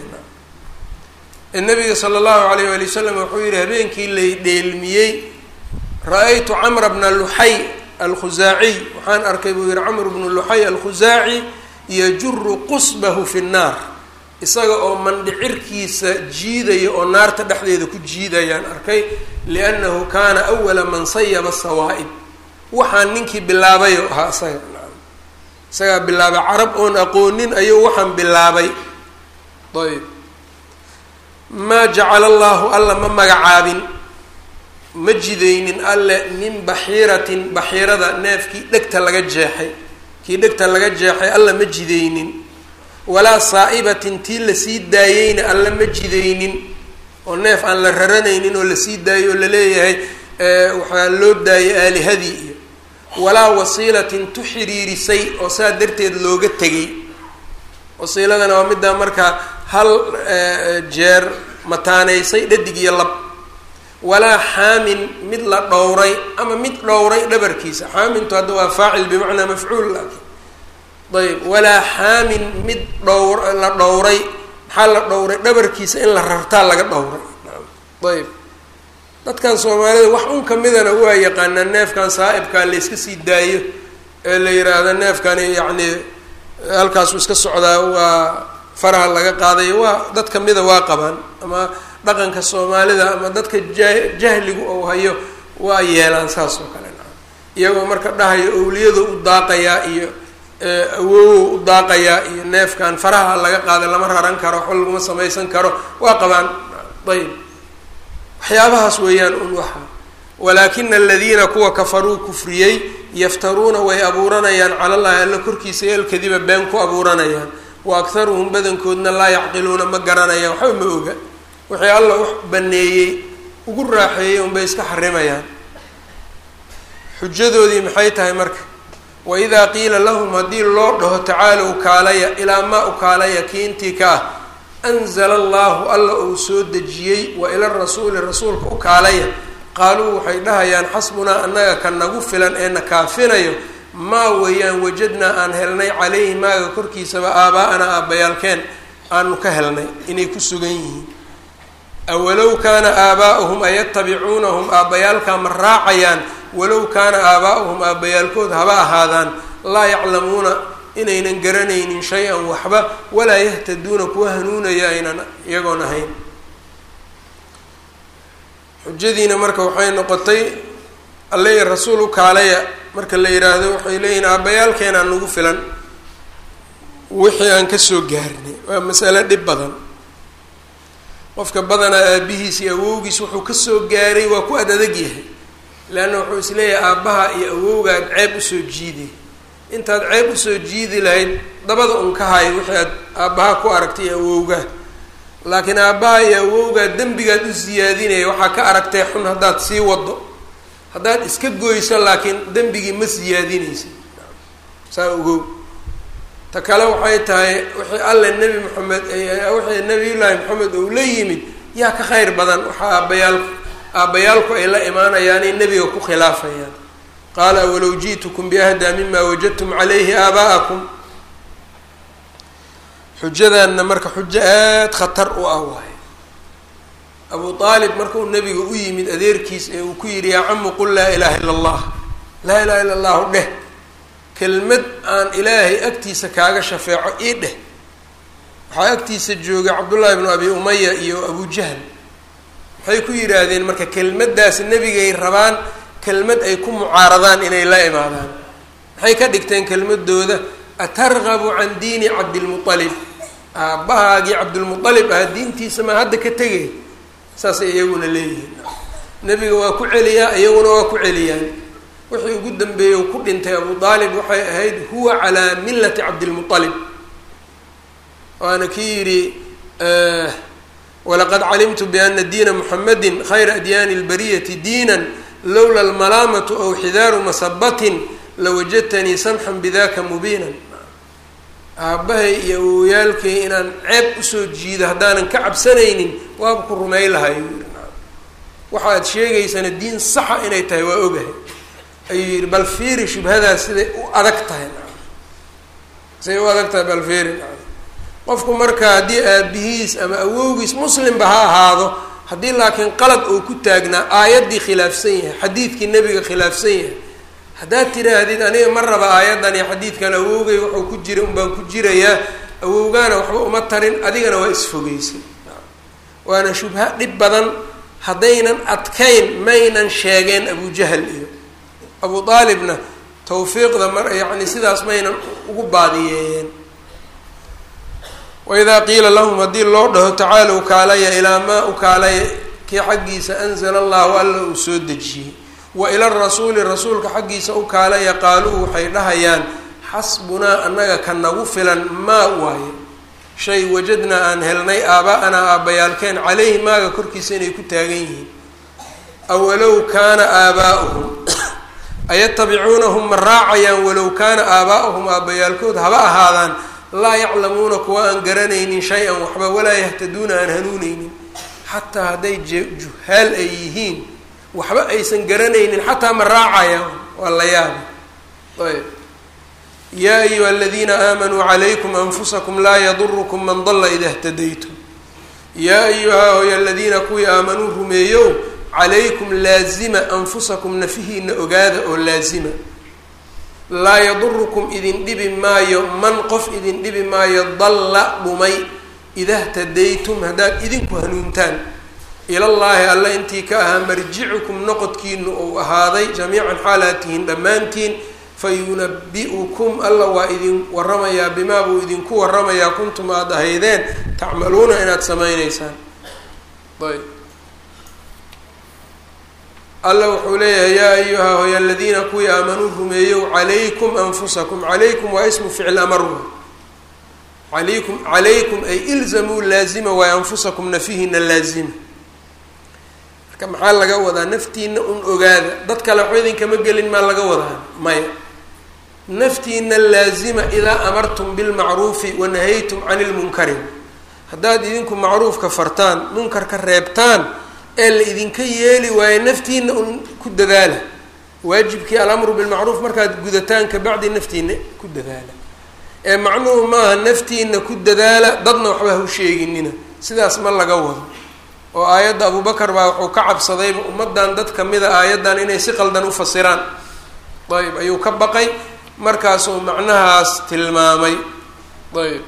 nabiga sala allahu alayh wali wasalam wuxuu yihi habeenkii lay dheelmiyey ra-aytu camra bna luxay alkhusaaciy waxaan arkay buu yihi camr bnu luxay alkhusaaci yajuru qusbahu fi nnaar isaga oo mandhicirkiisa jiidaya oo naarta dhexdeeda ku jiidayaan arkay liannahu kaana awala man sayaba sawaa'ib waxaan ninkii bilaabayo ahaa isaga isagaa bilaabay carab oon aqoonin ayuu waxaan bilaabay ayb maa jacala allahu alla ma magacaabin ma jidaynin alle min baxiiratin baxiirada neefkii dhegta laga jeexay kii dhegta laga jeexay alla ma jidaynin walaa saa'ibatin tii lasii daayeyna alla ma jidaynin oo neef aan la raranaynin oo lasii daayay oo laleeyahay waxaa loo daayay aalihadii iyo walaa wasiilatin tu xiriirisay oo saa darteed looga tegay wasiiladana waa middaa markaa hal jeer mataanaysay dhadig iyo lab walaa xaamin mid la dhowray ama mid dhowray dhabarkiisa xaamintu hadda waa faacil bimacnaa mafcuul laakiin ayb walaa xaamin mid dhowr la dhowray maxaa la dhowray dhabarkiisa in la rartaa laga dhowray ayb dadkan soomaalida wax un kamidana waa yaqaanaa neefkan saa'ibkaa la iska sii daayo ee la yiraahdo neefkani yacni halkaasuu iska socdaa waa faraha laga qaadayo waa dad kamida waa qabaan ama dhaqanka soomaalida ama dadka ja jahligu ou hayo waa yeelaan saas oo kale iyagoo marka dhahayo owliyadu u daaqayaa iyo awowow u daaqayaa iyo neefkan faraha laga qaaday lama raran karo waxba laguma samaysan karo waa qabaan ayb waxyaabahaas weeyaan un waxa walaakina aladiina kuwa kafaruu kufriyey yaftaruuna way abuuranayaan cala llahi alla korkiisa yalkadiba been ku abuuranayaan wa akharuhum badankoodna laa yacqiluuna ma garanayaan waxba ma oga wixii alla wax baneeyey ugu raaxeeyey unbay iska xarimayaan xujadoodii maxay tahay marka waidaa qiila lahum haddii loo dhaho tacaalow kaalaya ilaa maa u kaalaya kiintii ka ah anzala allahu alla uu soo dejiyey wa ila rasuuli rasuulka u kaalaya qaaluu waxay dhahayaan xasbunaa annaga ka nagu filan ee na kaafinayo maa weeyaan wajadnaa aan helnay caleyhi maaga korkiisaba aabaa-anaa aabbayaalkeen aanu ka helnay inay ku sugan yihiin awalow kaana aabaa'uhum ayatabicuunahum aabbayaalkaa ma raacayaan walow kaana aabaa'uhum aabbayaalkood haba ahaadaan laa yaclamuuna inaynan garanaynin shay-an waxba walaa yahtaduuna kuwa hanuunaya aynan iyagoon ahayn xujadiina marka waxay noqotay alle iyo rasuul u kaalaya marka la yidhaahdo waxay leeyihin aabbayaalkeenaa nagu filan wixii aan kasoo gaarnay waa masale dhib badan qofka badanaa aabihiis iyo awowgiis wuxuu kasoo gaaray waa ku ad adag yahay leanna wuxuu isleeyahay aabbaha iyo awowgaad ceeb usoo jiiday intaad ceeb usoo jiidi lahayd dabada un ka hayo wixii aad aabbaha ku aragtay iyo awowgaa laakiin aabbaha iyo awowgaa dembigaad u siyaadinaya waxaa ka aragtay xun haddaad sii wado haddaad iska goyso laakiin dembigii ma siyaadinaysa saa ogow ta kale waxay tahay wixii alle nebi moxamed wixii nabiyullaahi moxamed ou la yimid yaa ka kheyr badan waxaa aabbayaal aabbayaalku ay la imaanayaanay nebiga ku khilaafayaan qaala walow ji'tukum biahdaa mima wajadtum calayhi aabaa'akum xujadaanna marka xujo aada khatar u ah waay abu aalib markuu nebiga u yimid adeerkiis ee uu ku yidhi yaa camu qul laa ilaaha illa allah laa ilaha illa allahu dheh kelmad aan ilaahay agtiisa kaaga shafeeco ii dheh waxaa agtiisa joogay cabdullaahi bnu abi umaya iyo abu jahl waxay ku yidhaahdeen marka kelmaddaas nebigay rabaan kelmad ay ku mucaaradaan inay la imaadaan maxay ka dhigteen kelmadooda atargabu can diini cabdilmualib aabbahaagii cabdilmualib ah diintiisa maa hadda ka tegay saasay iyaguna leeyihiin nebiga waa ku celiyaa iyaguna waa ku celiyaan wixii ugu dambeeyey ku dhintay abu aalib waxay ahayd huwa calaa millati cabdilmualib waana kii yidhi walaqad calimtu biana diina muxamadi khayra adyaani lbariyati diina lowla almalaamatu aw xidaaru masabatin lawajadtanii samxan bidaka mubiinan aabbahay iyo awowyaalkay inaan ceeb usoo jiido haddaanan ka cabsanaynin waaba ku rumey lahay waxaad sheegaysana diin saxa inay tahay waa ogahay ayuu yihi bal fiiri shubhadaas siday u adag tahay siday u adag tahay bal fiiri qofku marka haddii aabihiis ama awowgiis muslimba ha ahaado haddii laakiin qalad uu ku taagnaa aayaddii khilaafsan yahay xadiidkii nebiga khilaafsan yahay haddaad tidhaahdid aniga ma raba aayaddan iyo xadiidkan awowgay wuxuu ku jira un baan ku jirayaa awowgaana waxba uma tarin adigana waa isfogeysay waana shubha dhib badan haddaynan adkayn maynan sheegeen abujahal iyo abu aalibna tawfiiqda mar yacni sidaas maynan ugu baadiyeeyeen waidaa qiila lahum haddii loo dhaho tacaalow kaalaya ilaa maa u kaalaya kii xaggiisa anzala allahu alla uu soo dejiyey wa ila rasuuli rasuulka xaggiisa u kaalaya qaaluu waxay dhahayaan xasbunaa annaga ka nagu filan maa waaye shay wajadnaa aan helnay aabaa-anaa aabbayaalkeen caleyhi maaga korkiisa inay ku taagan yihiin awalow kaana aabaa'uhum ayatabicuunahum ma raacayaan walow kaana aabaa'uhum aabbayaalkood haba ahaadaan laa yaclamuuna kuwa aan garanaynin shay-an waxba walaa yahtaduuna aan hanuuneynin xataa hadday juhaal ay yihiin waxba aysan garanaynin xataa ma raacayaan waa la yaaba ayb yaa ayuha aladiina aamanuu calaykum anfusakum laa yadurukum man dalla ida htadaytum yaa ayuha hoy aladiina kuwii aamanuu rumeeyow calaykum laazima anfusakum nafihiina ogaada oo laazima laa yadurukum idin dhibi maayo man qof idin dhibi maayo dalla dhumay ida htadaytum haddaad idinku hanuuntaan ilallaahi alla intii ka ahaa marjicukum noqodkiinu uu ahaaday jamiican xaalaad tihiin dhammaantiin fa yunabi-ukum alla waa idin waramayaa bimaa buu idinku waramayaa kuntum aada ahaydeen tacmaluuna inaad samayneysaan ayb alla wuxuu leeyahay yaa ayuha hoy aladiina kuwii aamanuu rumeeyow calaykum anfusakum calaykum waa ismu ficl amar alaykum calaykum ay ilzamuu laazima waay anfusakum nafihina laazima marka maxaa laga wadaa naftiina un ogaada dad kale waxba idinkama gelin maa laga wadaa maya naftiina laazima idaa amartum bilmacruufi wanahaytum cani lmunkari haddaad idinku macruufka fartaan munkarka reebtaan ee la idinka yeeli waayo naftiina un ku dadaala waajibkii alamru bilmacruuf markaad gudataan kabacdi naftiina ku dadaala ee macnuhu maaha naftiina ku dadaala dadna waxba ha u sheeginina sidaas ma laga wado oo aayadda abubakar baa wuxuu ka cabsadayba ummaddan dad kamida aayaddan inay si qaldan u fasiraan ayb ayuu ka baqay markaasuu macnahaas tilmaamay ayb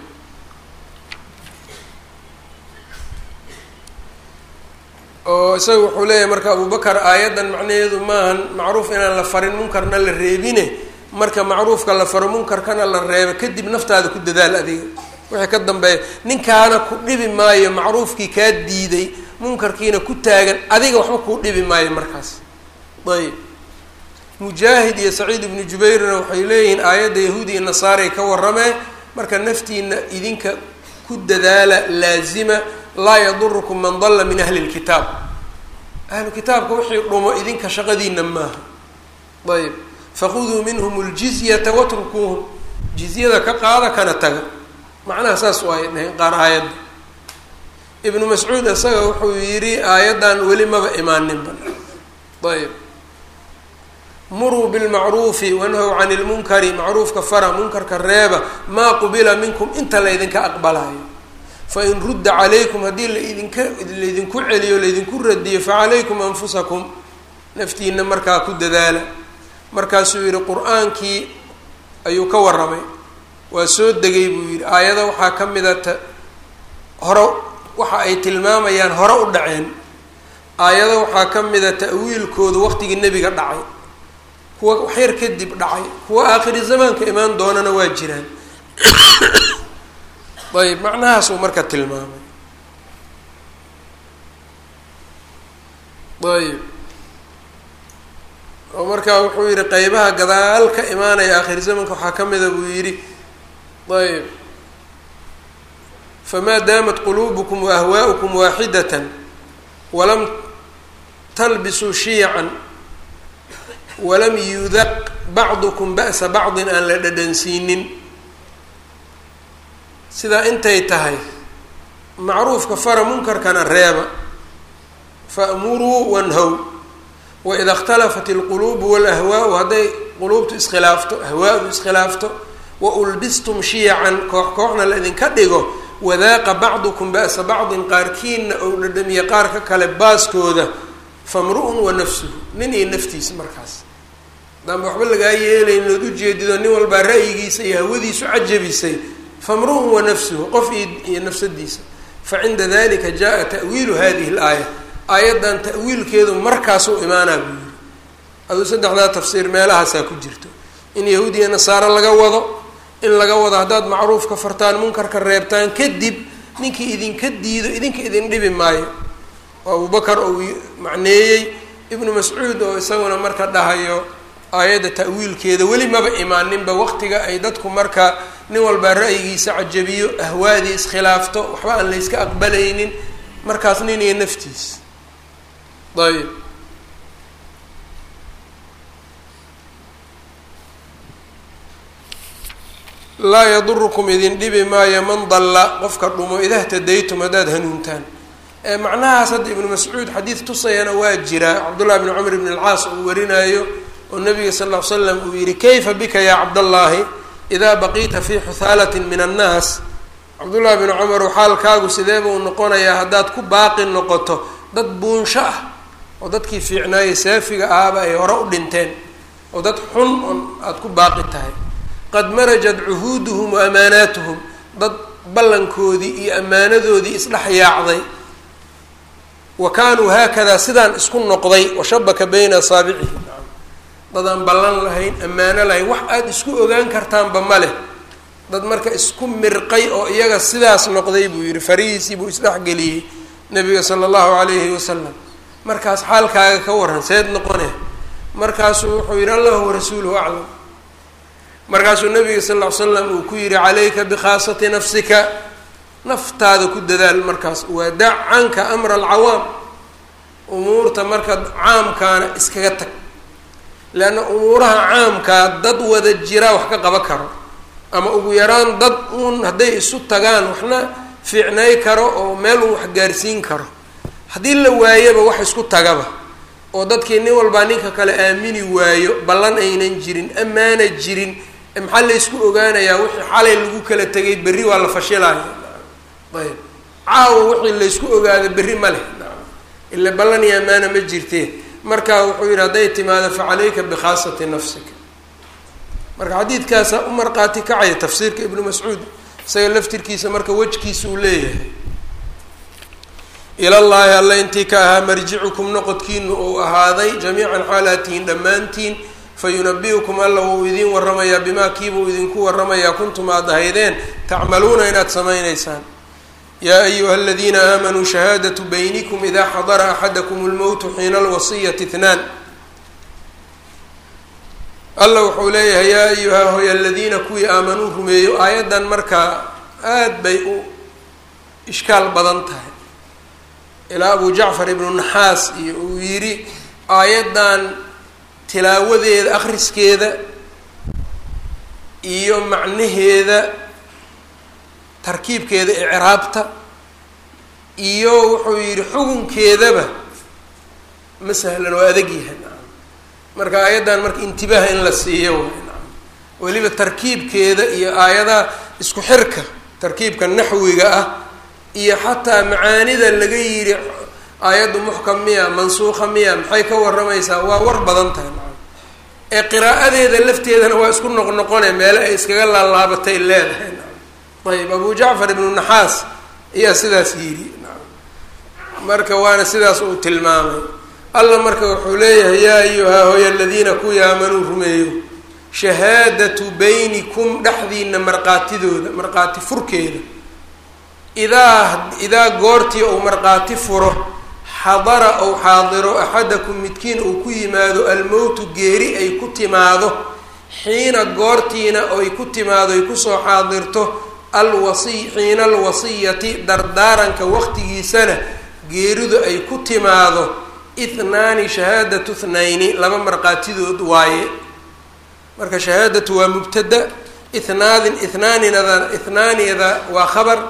oo isaga wuxuu leeyahay marka abubakar aayaddan macnaheedu maahan macruuf inaan la farin munkarna la reebine marka macruufka la faro munkarkana la reebo kadib naftaada ku dadaal adiga wixii ka dambeeya ninkaana ku dhibi maayo macruufkii kaa diiday munkarkiina ku taagan adiga waxba kuu dhibi maayo markaas ayb mujaahid iyo saciid ibnu jubayrna waxay leeyihiin aayadda yahuudi iyo nasaaray ka warramee marka naftiina idinka ku dadaala laazima laa yadurukum man dalla min ahli lkitaab ahlu kitaabka wixii dhumo idinka shaqadiina maaha ayb fakhuduu minhum ljizyata watrukuuhum jizyada ka qaada kana taga macnaha saas waay dhaheen qaar aayadda ibnu mascuud isaga wuxuu yidhi aayaddan weli maba imaaninba ayb muruu bilmacruufi wanhaw cani lmunkari macruufka fara munkarka reeba maa qubila minkum inta laydinka aqbalayo fain rudda calaykum haddii laidinka laydinku celiyo laydinku radiyo facalaykum anfusakum naftiina markaa ku dadaala markaasuu yihi qur-aankii ayuu ka warramay waa soo degay buu yidhi aayada waxaa ka mida ta hore waxa ay tilmaamayaan hore u dhaceen aayada waxaa ka mida ta'wiilkoodu waqtigii nebiga dhacay kuwa waxyar kadib dhacay kuwa aakhiri zamaanka imaan doonana waa jiraan ayb macnahaasuu marka tilmaamay ayb oo markaa wuxuu yihi qeybaha gadaal ka imaanaya aakhir zamanka waxaa ka mida buu yidhi ayb famaa daamat quluubukum wa ahwaa'ukum waaxidatan walam talbisuu shiyacan walam yudaq bacdukum ba'sa bacdin aan la dhadhansiinin sidaa intay tahay macruufka fara munkarkana reeba fa'muruu wanhow waida اkhtalafat اlquluubu walahwaau hadday quluubtu iskhilaafto ahwaadu iskhilaafto wa ulbistum shiyacan koox kooxna la idinka dhigo wadaaqa bacdukum ba'sa bacdin qaarkiina ou dhadhamiye qaarka kale baaskooda famru-un wa nafsuhu nin iyo naftiisa markaas hadaanba waxba lagaa yeelayn ood ujeedido nin walbaa ra'yigiisa iyo hawadiisu cajabisay famru-un wa nafsuhu qof iyo nafsadiisa facinda dalika jaa ta'wiilu hadihi اlaaya aayaddan ta'wiilkeedu markaasuu imaanaa buu yiri aduu saddexdaa tafsiir meelahaasaa ku jirto in yahuudiya nasaaro laga wado in laga wado haddaad macruufka fartaan munkarka reebtaan kadib ninkii idinka diido idinka idin dhibi maayo oo abubakar uu macneeyey ibnu mascuud oo isaguna marka dhahayo aayadda ta'wiilkeeda weli maba imaaninba waqtiga ay dadku marka nin walbaa ra'yigiisa cajabiyo ahwaadii iskhilaafto waxba aan layska aqbalaynin markaas nin iyo naftiis ayb laa yadurukum idin dhibi maayo man dalla qofka dhumo ida htadaytum haddaad hanuuntaan macnahaas hadda ibnu mascuud xadiid tusayana waa jiraa cabdullahi bni cumar bn alcaas uu warinaayo oo nabiga sal ll ly slam uu yihi kayfa bika ya cabdallaahi idaa baqiita fii xuhaalatin min annaas cabdullahi bni cumar xaalkaagu sidee buu noqonayaa haddaad ku baaqi noqoto dad buunsho ah oo dadkii fiicnaayey saafiga ahaaba ay hore u dhinteen oo dad xun on aada ku baaqi tahay qad marajat cuhuuduhum wa amaanaatuhum dad ballankoodii iyo ammaanadoodii isdhex yaacday wa kaanuu haakadaa sidaan isku noqday washabaka bayna asaabicihi dadaan ballan lahayn ammaano lahayn wax aada isku ogaan kartaanba ma leh dad marka isku mirqay oo iyaga sidaas noqday buu yihi farihiisii buu isdhexgeliyey nabiga sala allahu calayhi wasalam markaas xaalkaaga ka waran seed noqone markaasuu wuxuu yihi allahu warasuuluhu aclam markaasuu nabiga sal ll ly slam uu ku yihi calayka bikhaasati nafsika naftaada ku dadaal markaas waa dac canka amra alcawaam umuurta marka caamkaana iskaga tag leanna umuuraha caamkaa dad wada jiraa wax ka qaban karo ama ugu yaraan dad uun hadday isu tagaan waxna fiicnay karo oo meel uu wax gaarsiin karo haddii la waayaba wax isku tagaba oo dadkii nin walbaa ninka kale aamini waayo ballan aynan jirin ammaana jirin maxaa la ysku ogaanayaa wixii xalay lagu kala tegay berri waa la fashilaya ayb caawa wixii laysku ogaado berri ma leh ila ballan iyo ammaana ma jirtee marka wuxuu yihi hadday timaado fa calayka bikhaasati nafsika marka xadiidkaasa u marqaati kacaya tafsiirka ibnu mascuud isaga laftirkiisa marka wejkiisa uu leeyahay ilallaahi alla intii ka ahaa marjicukum noqodkiinu uu ahaaday jamiican xaalaatihin dhammaantiin fayunabi-ukum alla wuu idiin waramayaa bimaa kiibuu idinku waramayaa kuntum aad ahaydeen tacmaluuna inaad samaynaysaan yaa ayuha aladiina aamanuu shahaadatu baynikum idaa xadara axadakum lmowtu xiina alwasiyati itnaan alla wuxuu leeyahay yaa ayuha hoy aladiina kuwii aamanuu rumeeyo aayaddan markaa aad bay u ishkaal badan tahay ilaa abu jacfar ibnu naxaas iyo uu yidhi aayaddan tilaawadeeda akriskeeda iyo macnaheeda tarkiibkeeda icraabta iyo wuxuu yidhi xukunkeedaba ma sahlan oo adag yahay marka aayaddan marka intibaaha in la siiyo way weliba tarkiibkeeda iyo aayadaha isku xirka tarkiibka naxwiga ah iyo xataa macaanida laga yidhi aayaddu muxkam miya mansuuqa miya maxay ka waramaysaa waa war badan tahay ee qiraa'adeeda lafteedana waa isku noqnoqone meele ay iskaga laalaabatay leedahay ayb abu jacfar ibnu naxaas ayaa sidaas yidhi marka waana sidaas uu tilmaamay alla marka wuxuu leeyahay yaa ayuha hoy aladiina kuwii aamanuu rumeeyo shahaadatu baynikum dhexdiina marqaatidooda marqaati furkeeda idaa idaa goortii uu marqaati furo xadara ou xaadiro axadakum midkiin uu ku yimaado almowtu geeri ay ku timaado xiina goortiina ay ku timaado ay kusoo xaadirto alwasiy xiina alwasiyati dardaaranka waqtigiisana geeridu ay ku timaado ithnaani shahaadatu thnayni laba marqaatidood waaye marka shahaadatu waa mubtada ithnaadin ithnaaninada ithnaaniyada waa khabar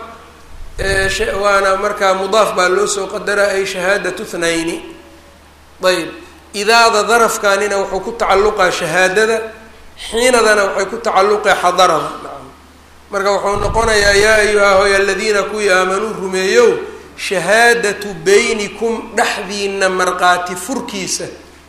waana markaa mudaaf baa loo soo qadaraa ay shahaadatu thnayni ayb idaada darafkanina wuxuu ku tacalluqaa shahaadada xiinadana waxay ku tacalluqaa xadarada marka wuxuu noqonayaa yaa ayuha hoy aladiina kuwii aamanuu rumeeyow shahaadatu baynikum dhexdiina marqaati furkiisa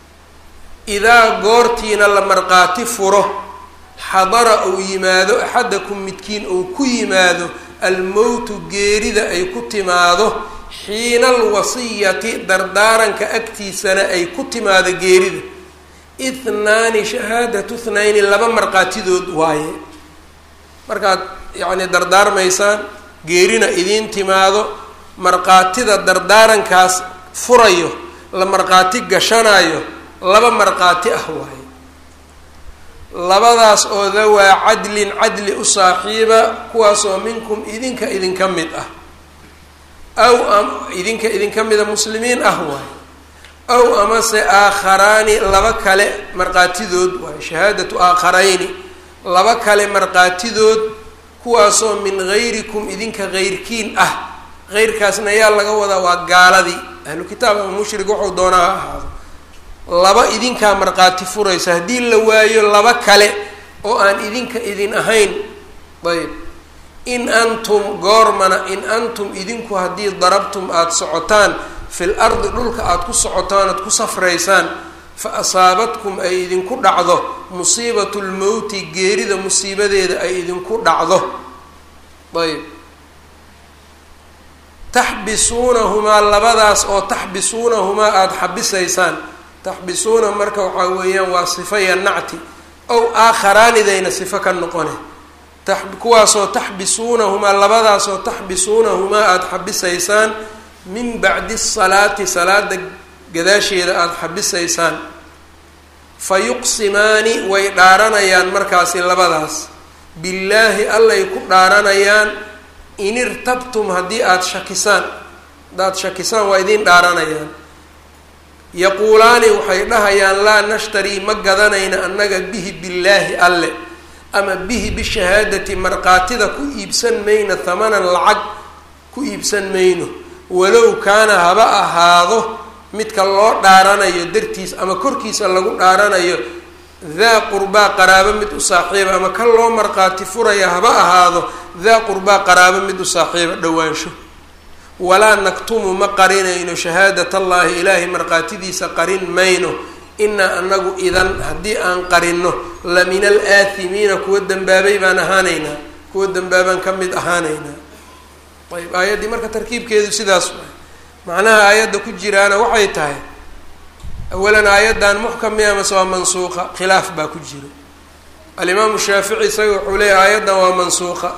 idaa goortiina la marqaati furo xadara uu yimaado axadakum midkiin uu ku yimaado almowtu geerida ay ku timaado xiina alwasiyati dardaaranka agtiisana ay ku timaado geerida ithnaani shahaadatu thnayni laba marqaatidood waaye markaad yacni dardaarmaysaan geerina idiin timaado marqaatida dardaarankaas furayo la marqaati gashanayo laba marqaati ah waaye labadaas oo dawaa cadlin cadli u saaxiiba kuwaasoo minkum idinka idinka mid ah aw idinka idinka mida muslimiin ah waaye aw amase aakharaani laba kale marqaatidood waaye shahaadatu aakharayni laba kale marqaatidood kuwaasoo min gayrikum idinka heyrkiin ah heyrkaasna yaa laga wadaa waa gaaladii ahlu kitaab ama mushrig waxuu doonaa ha ahaado laba idinkaa marqaati furaysa haddii la waayo laba kale oo aan idinka idin ahayn ayb in antum goormana in antum idinku haddii darabtum aada socotaan fil ardi dhulka aada ku socotaan aad ku safraysaan fa asaabatkum ay idinku dhacdo musiibatu lmowti geerida musiibadeeda ay idinku dhacdo ayb taxbisuunahumaa labadaas oo taxbisuunahumaa aada xabisaysaan taxbisuuna marka waxaa weeyaan waa sifa ya nacti ow aakharaanidayna sifo ka noqone kuwaasoo taxbisuunahumaa labadaasoo taxbisuunahumaa aada xabisaysaan min bacdi salaati salaada gadaasheeda aada xabisaysaan fa yuqsimaani way dhaaranayaan markaasi labadaas billaahi allay ku dhaaranayaan in irtabtum haddii aada shakisaan haddaad shakisaan waa idiin dhaaranayaan yaquulaani waxay dhahayaan laa nashtarii ma gadanayna annaga bihi billaahi alle ama bihi bishahaadati markaatida ku iibsan mayno hamanan lacag ku iibsan mayno walow kaana haba ahaado midka loo dhaaranayo dartiis ama korkiisa lagu dhaaranayo daa qurbaa qaraabo mid u saaxiiba ama kan loo markhaati furaya haba ahaado daa qurbaa qaraabo mid u saaxiiba dhowaansho walaa naktumu ma qarinayno shahaadat allaahi ilaahay markhaatidiisa qarin mayno inaa anagu idan haddii aan qarinno la min al aathimiina kuwa dembaabay baan ahaanaynaa kuwa dembaabaan ka mid ahaanaynaa ayb aayaddii marka tarkiibkeedu sidaas waay macnaha aayadda ku jiraana waxay tahay awalan aayaddan muxkam miya mase waa mansuuqa khilaaf baa ku jiro alimaamu shaafici isaga wuxuu leeyahy aayaddan waa mansuuqa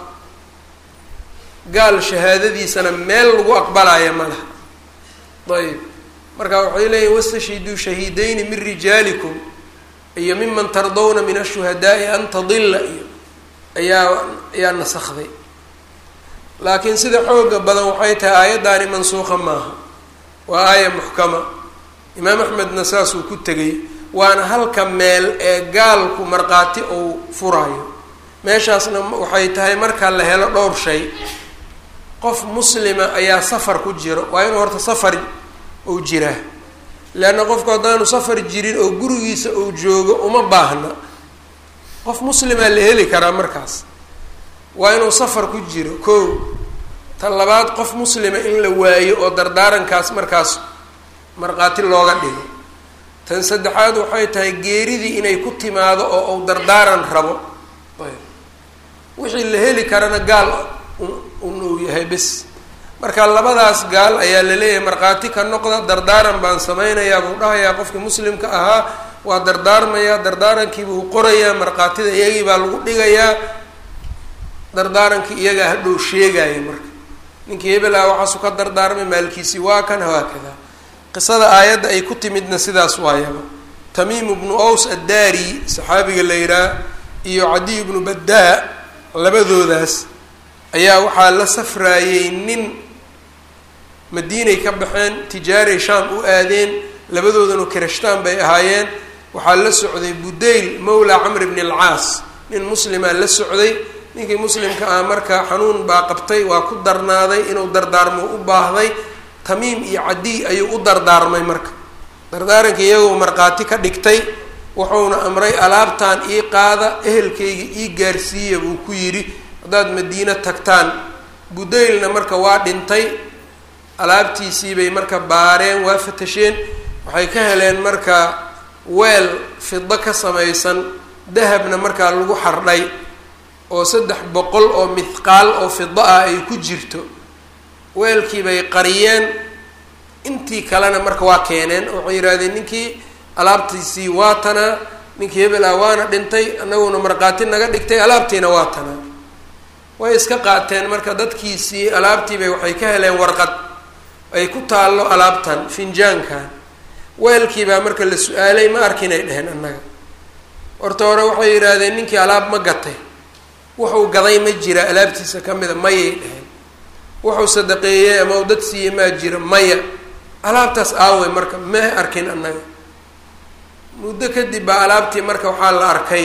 gaal shahaadadiisana meel lagu aqbalaya ma laha ayb marka waxay leeyihin wastashhiduu shahiidayni min rijaalikum iyo miman tardawna min ashuhadaai an tadilla iyo ayaa ayaa nasakday laakiin sida xooga badan waxay tahay aayaddaani mansuuqa maaha waa aaya muxkama imaam axmedna saasuu ku tegay waana halka meel ee gaalku markhaati uu furaayo meeshaasna waxay tahay marka la helo dhowr shay qof muslima ayaa safar ku jiro waa inuu horta safar uu jiraa leanna qofku haddaanu safar jirin oo gurigiisa uu joogo uma baahna qof muslimaa la heli karaa markaas waa inuu safar ku jiro kow tan labaad qof muslima in la waayo oo dardaarankaas markaas markhaati looga dhigo tan saddexaad waxay tahay geeridii inay ku timaado oo uu dardaaran rabo wixii la heli karana gaal un uu yahay bes marka labadaas gaal ayaa la leeyahay markhaati ka noqda dardaaran baan sameynayaa buu dhahayaa qofkii muslimka ahaa waa dardaarmayaa dardaarankiibuu qorayaa markhaatida iyagii baa lagu dhigayaa dardaarankii iyagaa hadhow sheegaya marka ninkii hebel ah waxaasu ka dardaarmay maalkiisii waa kan hawaakada qisada aayadda ay ku timidna sidaas waayaba tamiim bnu ows addaari saxaabiga la yihaah iyo cadiy bnu baddaa labadoodaas ayaa waxaa la safraayey nin madiinay ka baxeen tijaaray shaam u aadeen labadoodanu kirashtaan bay ahaayeen waxaa la socday budayl mawla camr bni alcaas nin muslimaa la socday ninkii muslimka ah marka xanuun baa qabtay waa ku darnaaday inuu dardaarmo u baahday tamiim iyo cadiy ayuu u dardaarmay marka dardaarankii iyagoo markhaati ka dhigtay wuxuuna amray alaabtan ii qaada ehelkayga ii gaarsiiya buu ku yidhi haddaad madiino tagtaan budaylna marka waa dhintay alaabtiisii bay marka baareen waa fatasheen waxay ka heleen marka weel fido ka samaysan dahabna markaa lagu xardhay oo saddex boqol oo mithqaal oo fido ah ay ku jirto weelkii bay qariyeen intii kalena marka waa keeneen waxay yidhahdeen ninkii alaabtiisii waa tanaa ninkii hebel ah waana dhintay annaguna markhaati naga dhigtay alaabtiina waa tanaa way iska qaateen marka dadkiisii alaabtiibay waxay ka heleen warqad ay ku taallo alaabtan finjaankan weelkiibaa marka la su-aalay ma arkinay dheheen annaga horta hore waxay yidhaahdeen ninkii alaab ma gatay wuxuu gaday ma jira alaabtiisa ka mida mayay dheheen wuxuu sadaqeeyey ama u dad siiyey maa jira maya alaabtaas aawey marka ma arkin annaga muddo kadib baa alaabtii marka waxaa la arkay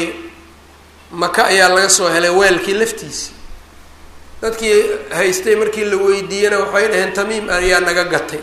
maka ayaa laga soo helay weelkii laftiisi dadkii haystay markii la weydiiyena waxay dhaheen tamiim ayaa naga gatay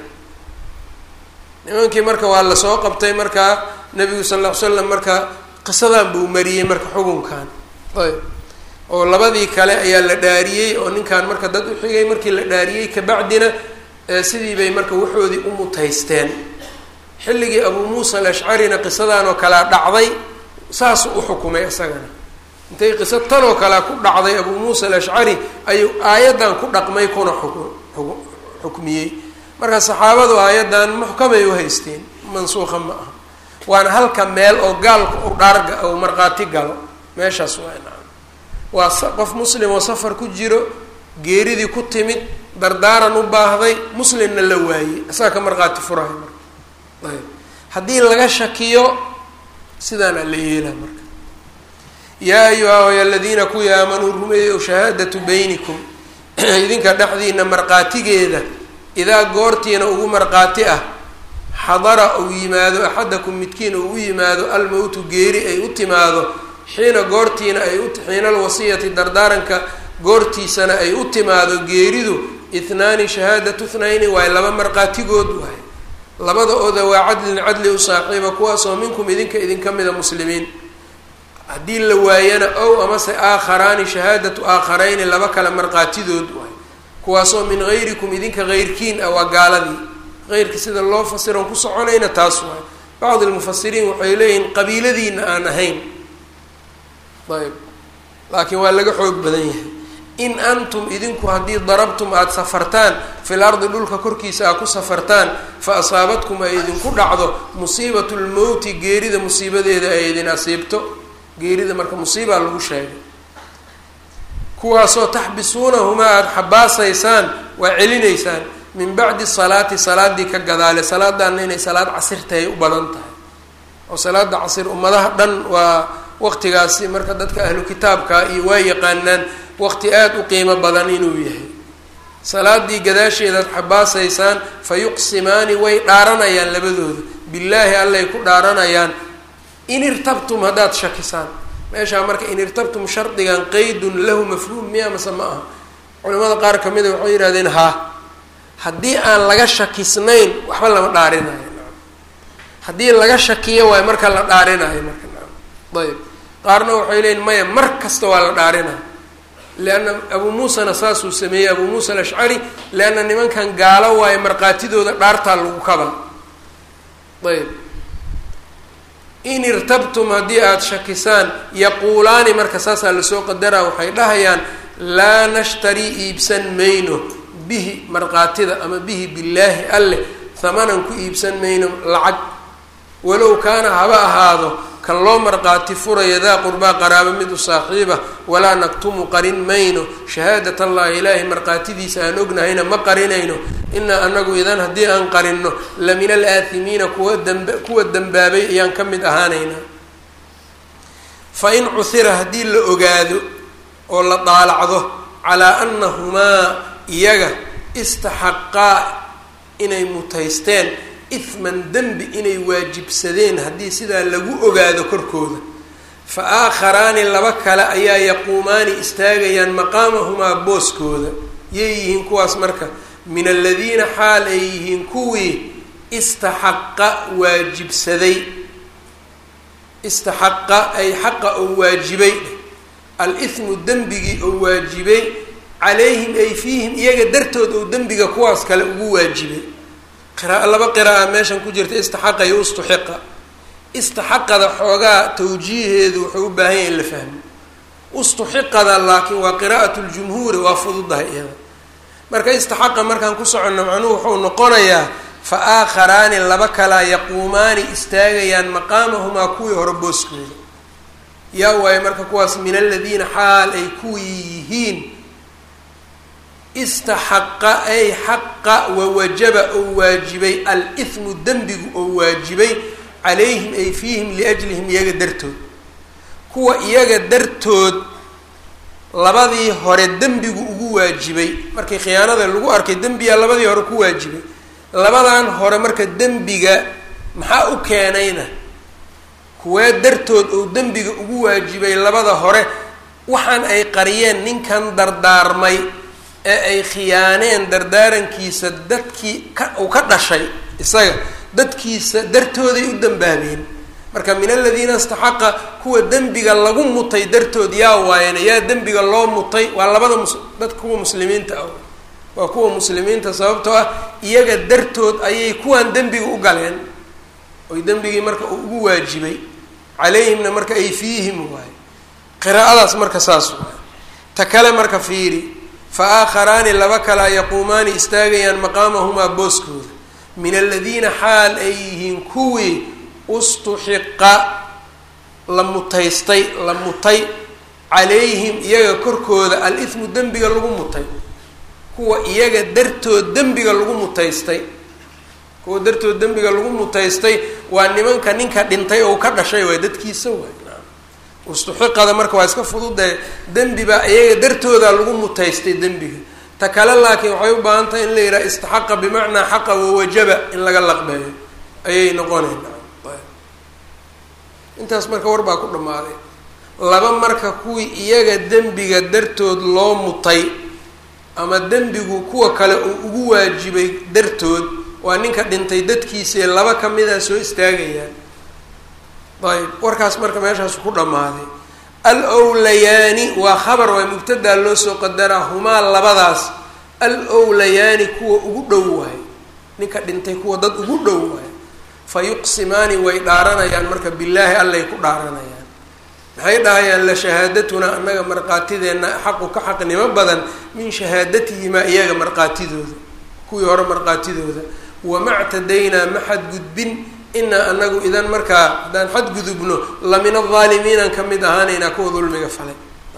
nimankii marka waa lasoo qabtay markaa nabigu sal ll ly slam marka qisadan buu mariyey marka xukunkan ayb oo labadii kale ayaa la dhaariyey oo ninkan marka dad uxigay markii la dhaariyey kabacdina sidii bay marka waxoodii u mutaysteen xilligii abuu muusa alashcarina qisadan oo kalea dhacday saasuu u xukumay isagana intay qiso tan oo kalea ku dhacday abuu muusa alashcari ayuu aayaddan ku dhaqmay kuna xuk xukmiyey marka saxaabadu aayaddan muxkamay u haysteen mansuuqa ma aha waana halka meel oo gaalka u dhaarga ou markhaati galo meeshaas waa nacam waa qof muslim oo safar ku jiro geeridii ku timid dardaaran u baahday muslimna la waayey isaga ka markhaati furahay marka ayb haddii laga shakiyo sidaana la yeelaa marka yaa ayuha y aladiina kuwii aamanuu rumeeyow shahaadatu baynikum idinka dhexdiina markhaatigeeda idaa goortiina ugu markhaati ah xadara uu yimaado axadakum midkiin uu u yimaado almowtu geeri ay u timaado xiina goortiina ay u xiina alwasiyati dardaaranka goortiisana ay u timaado geeridu ithnaani shahaadatu thnayni waaye laba markhaatigood waaye labada ooda waa cadlin cadli u saaxiiba kuwaasoo minkum idinka idinka mida muslimiin haddii la waayana ow amase aakharaani shahaadatu aakharayni laba kale markhaatidood waaye kuwaasoo min gayrikum idinka heyrkiin ah waa gaaladii heyrka sida loo fasiron ku soconayna taas waaye bacdi lmufasiriin waxay leeyihiin qabiiladiina aan ahayn ayb laakiin waa laga xoog badan yahay in antum idinku haddii darabtum aada safartaan fil ardi dhulka korkiisa aad ku safartaan fa asaabatkum ay idinku dhacdo musiibatu lmowti geerida musiibadeeda ay idin asiibto geerida marka musiibaa lagu sheegay kuwaasoo taxbisuunahumaa aada xabaasaysaan waa celinaysaan min bacdi salaati salaadii ka gadaale salaadaana inay salaad casir tahay u badan tahay oo salaada casir ummadaha dhan waa waqtigaasi marka dadka ahlu kitaabka iyo waa yaqaanaan waqti aada u qiimo badan inuu yahay salaadii gadaasheedaad xabaasaysaan fa yuqsimaani way dhaaranayaan labadooda billaahi allay ku dhaaranayaan in irtabtum haddaad shakisaan meeshaa marka in irtabtum shardigan qeydun lahu mafhuum miya mase ma aha culimada qaar ka mida waxay yihahdeen haa haddii aan laga shakisnayn waxba lama dhaarinayo haddii laga shakiyo waay marka la dhaarinayo marka ayb qaarna waxay leeyiin maya mar kasta waa la dhaarinayo leanna abuu muusana saasuu sameeyey abuu muusa alashcari leanna nimankan gaalo waayo markhaatidooda dhaartaa lagu kaba ayb in irtabtum haddii aada shakisaan yaquulaani marka saasaa lasoo qadaraa waxay dhahayaan laa nashtarii iibsan mayno bihi markhaatida ama bihi billaahi alleh hamanan ku iibsan mayno lacag walow kaana haba ahaado kan loo markhaati furaya daa qurbaa qaraabo mid u saaxiiba walaa naktumu qarin mayno shahaadat allahi ilaahay markhaatidiisa aan ognahayna ma qarinayno inaa anagu idan haddii aan qarinno la min alaathimiina kuwa damba kuwa dembaabay ayaan ka mid ahaanaynaa fa in cuhira haddii la ogaado oo la daalacdo calaa annahumaa iyaga istaxaqaa inay mutaysteen ihman dembi inay waajibsadeen haddii sidaa lagu ogaado korkooda fa aakharaani laba kale ayaa yaquumaani istaagayaan maqaamahumaa booskooda yay yihiin kuwaas marka min aladiina xaal ay yihiin kuwii istaxaqa waajibsaday istaxaqa ay xaqa oo waajibay al-ithmu dembigii oo waajibay calayhim ay fiihim iyaga dartood oo dembiga kuwaas kale ugu waajibay qiraaa laba qira'a meeshan ku jirta istaxaqa iyo ustuxiqa istaxaqada xoogaa tawjiiheedu wuxuu u baahan yahay in la fahmo ustuxiqada laakiin waa qiraa'at ljumhuuri waa fududahay iyada marka istaxaqa markaan ku soconno macnuhu wuxuu noqonayaa fa aakharaani laba kalaa yaquumaani istaagayaan maqaamahumaa kuwii hore booskooda yaa waayo marka kuwaas min aladiina xaal ay kuwii yihiin istaxaqa ay xaqa wawajaba oo waajibay al-ithmu dembigu oo waajibay calayhim ay fiihim liajlihim iyaga dartood kuwa iyaga dartood labadii hore dembigu ugu waajibay markii khiyaanada lagu arkay dembiyaa labadii hore ku waajibay labadan hore marka dembiga maxaa u keenayna kuwee dartood oo dembiga ugu waajibay labada hore waxaan ay qariyeen ninkan dardaarmay ee ay khiyaaneen dardaarankiisa dadkii ka uu ka dhashay isaga dadkiisa dartooday u dambaabeen marka min aladiina istaxaqa kuwa dembiga lagu mutay dartood yaa waayana yaa dembiga loo mutay waa labada mus dadka kuwa muslimiinta ah waa kuwa muslimiinta sababtoo ah iyaga dartood ayay kuwan dembiga u galeen oy dembigii marka uu ugu waajibay calayhimna marka ay fiihim waaye qiraa'adaas marka saas waaye ta kale marka fiiri fa aakharaani laba kalea yaquumaani istaagayaan maqaamahumaa booskooda min aladiina xaal ay yihiin kuwii ustuxiqa la mutaystay la mutay calayhim iyaga korkooda al-ithmu dembiga lagu mutay kuwa iyaga dartood dembiga lagu mutaystay kuwa dartood dembiga lagu mutaystay waa nimanka ninka dhintay oo ka dhashay waay dadkiisa waay ustuxiqada marka waa iska fududae dembi baa iyaga dartooda lagu mutaystay dembiga ta kale laakiin waxay u baahan tahay in la yidhaha istaxaqa bimacnaa xaqa wawajaba in laga laqbeeyo ayay noqonayn intaas marka war baa ku dhammaaday laba marka kuwii iyaga dembiga dartood loo mutay ama dembigu kuwa kale uu ugu waajibay dartood waa ninka dhintay dadkiisii laba ka mida soo istaagayaan ayb warkaas marka meeshaas ku dhammaaday al owlayaani waa khabar waa mubtadaa loo soo qadaraa humaa labadaas al owlayaani kuwa ugu dhow waay ninka dhintay kuwa dad ugu dhow waay fa yuqsimaani way dhaaranayaan marka bilaahi allay ku dhaaranayaan maxay dhahayaan la shahaadatunaa annaga markhaatideenna xaqu ka xaqnimo badan min shahaadatihimaa iyaga markhaatidooda kuwii hore markhaatidooda wamactadaynaa ma xadgudbin inaa anagu idan markaa haddaan xadgudubno la min aldaalimiinan ka mid ahaanaynaa kuwa dulmiga falay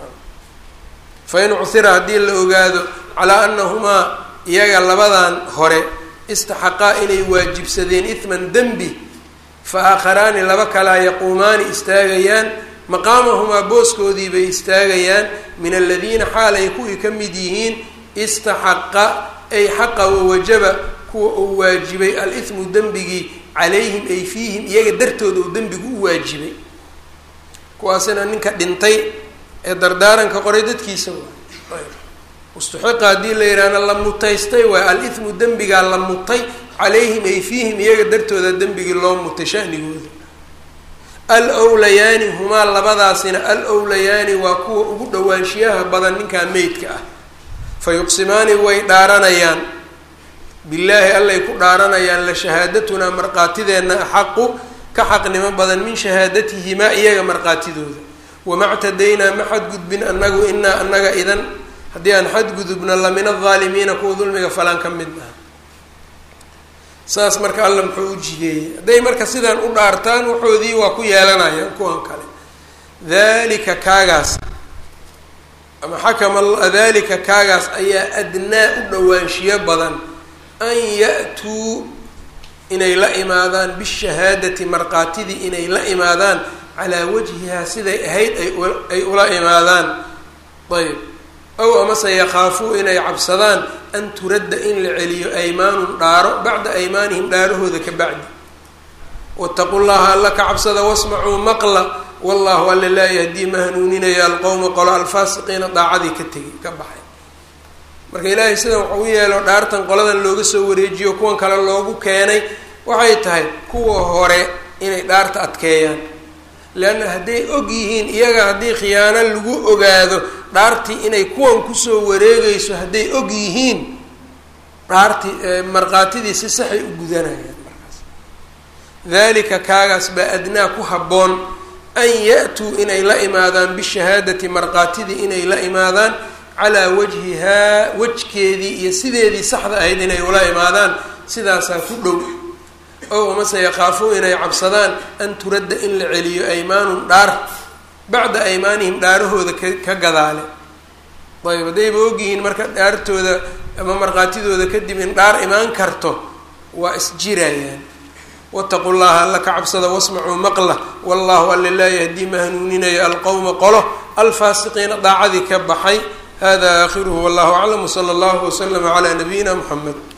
fa in cuhira haddii la ogaado calaa anahumaa iyaga labadan hore istaxaqaa inay waajibsadeen ihman dembi fa aakharaani laba kalaa yaquumaani istaagayaan maqaamahumaa booskoodii bay istaagayaan min aladiina xaal ay kuwii ka mid yihiin istaxaqa ay xaqa wawajaba kuwa uu waajibay al-ithmu dembigii calayhim ay fiihim iyaga dartooda uu dembigu u waajibay kuwaasina ninka dhintay ee dardaaranka qoray dadkiisa waay ustuxiqa haddii la yidhaahna la mutaystay waay al-ithmu dembigaa la mutay calayhim ay fiihim iyaga dartooda dembigii loo mutay shanigooda al owlayaani humaa labadaasina al owlayaani waa kuwa ugu dhowaanshiyaha badan ninkaa meydka ah fa yuqsimaani way dhaaranayaan billaahi allay ku dhaaranayaan la shahaadatunaa markhaatideenna axaqu ka xaqnimo badan min shahaadatihimaa iyaga markhaatidooda wamactadaynaa ma xadgudbin annagu inaa annaga idan haddii aan xadgudubna la min aldaalimiina kuwa dulmiga falaan ka mid ah saas marka alla muxuu u jideeyey hadday marka sidaan u dhaartaan waxoodii waa ku yeelanayaan kuwan kale dalika kaagaas ama xakama dalika kaagaas ayaa adnaa u dhowaanshiyo badan an ya-tuu inay la imaadaan bishahaadati markaatidii inay la imaadaan calaa wajhihaa siday ahayd ay ula imaadaan ayb ow amase yakhaafuu inay cabsadaan an turadda in la celiyo aymaanun dhaaro bacda aymaanihim dhaarahooda ka bacdi wataqu llaha alla ka cabsada wasmacuu maqla wallahu alla laa yahdii ma hanuuninaya alqowma qolo alfaasiqiina daacadii ka tegay ka baxay marka ilaahay sidan waxau u yeelo dhaartan qoladan looga soo wareejiyo kuwan kale loogu keenay waxay tahay kuwa hore inay dhaarta adkeeyaan leanna hadday og yihiin iyaga haddii khiyaano lagu ogaado dhaartii inay kuwan kusoo wareegayso hadday og yihiin dhaartii markhaatidii si saxay u gudanayaan markaas dalika kaagaas baa adnaa ku habboon an ya-tuu inay la imaadaan bishahaadati markhaatidii inay la imaadaan calaa wajhihaa wejkeedii iyo sideedii saxda ahayd inay ula imaadaan sidaasaa ku dhow ow amase yakhaafuu inay cabsadaan an turadda in la celiyo aymaanun dhaar bacda aymaanihim dhaarahooda ka ka gadaale ayb haddayba ogyihiin marka dhaartooda ama markhaatidooda kadib in dhaar imaan karto waa isjirayaan wataqu llaha alla ka cabsada wasmacuu maqla wallahu alla laa yahdii ma hanuuninayo alqowma qolo alfaasiqiina daacadii ka baxay hada aakhiruhu wallahu aclam wsala allahu waslama calaa nabiyina muxamed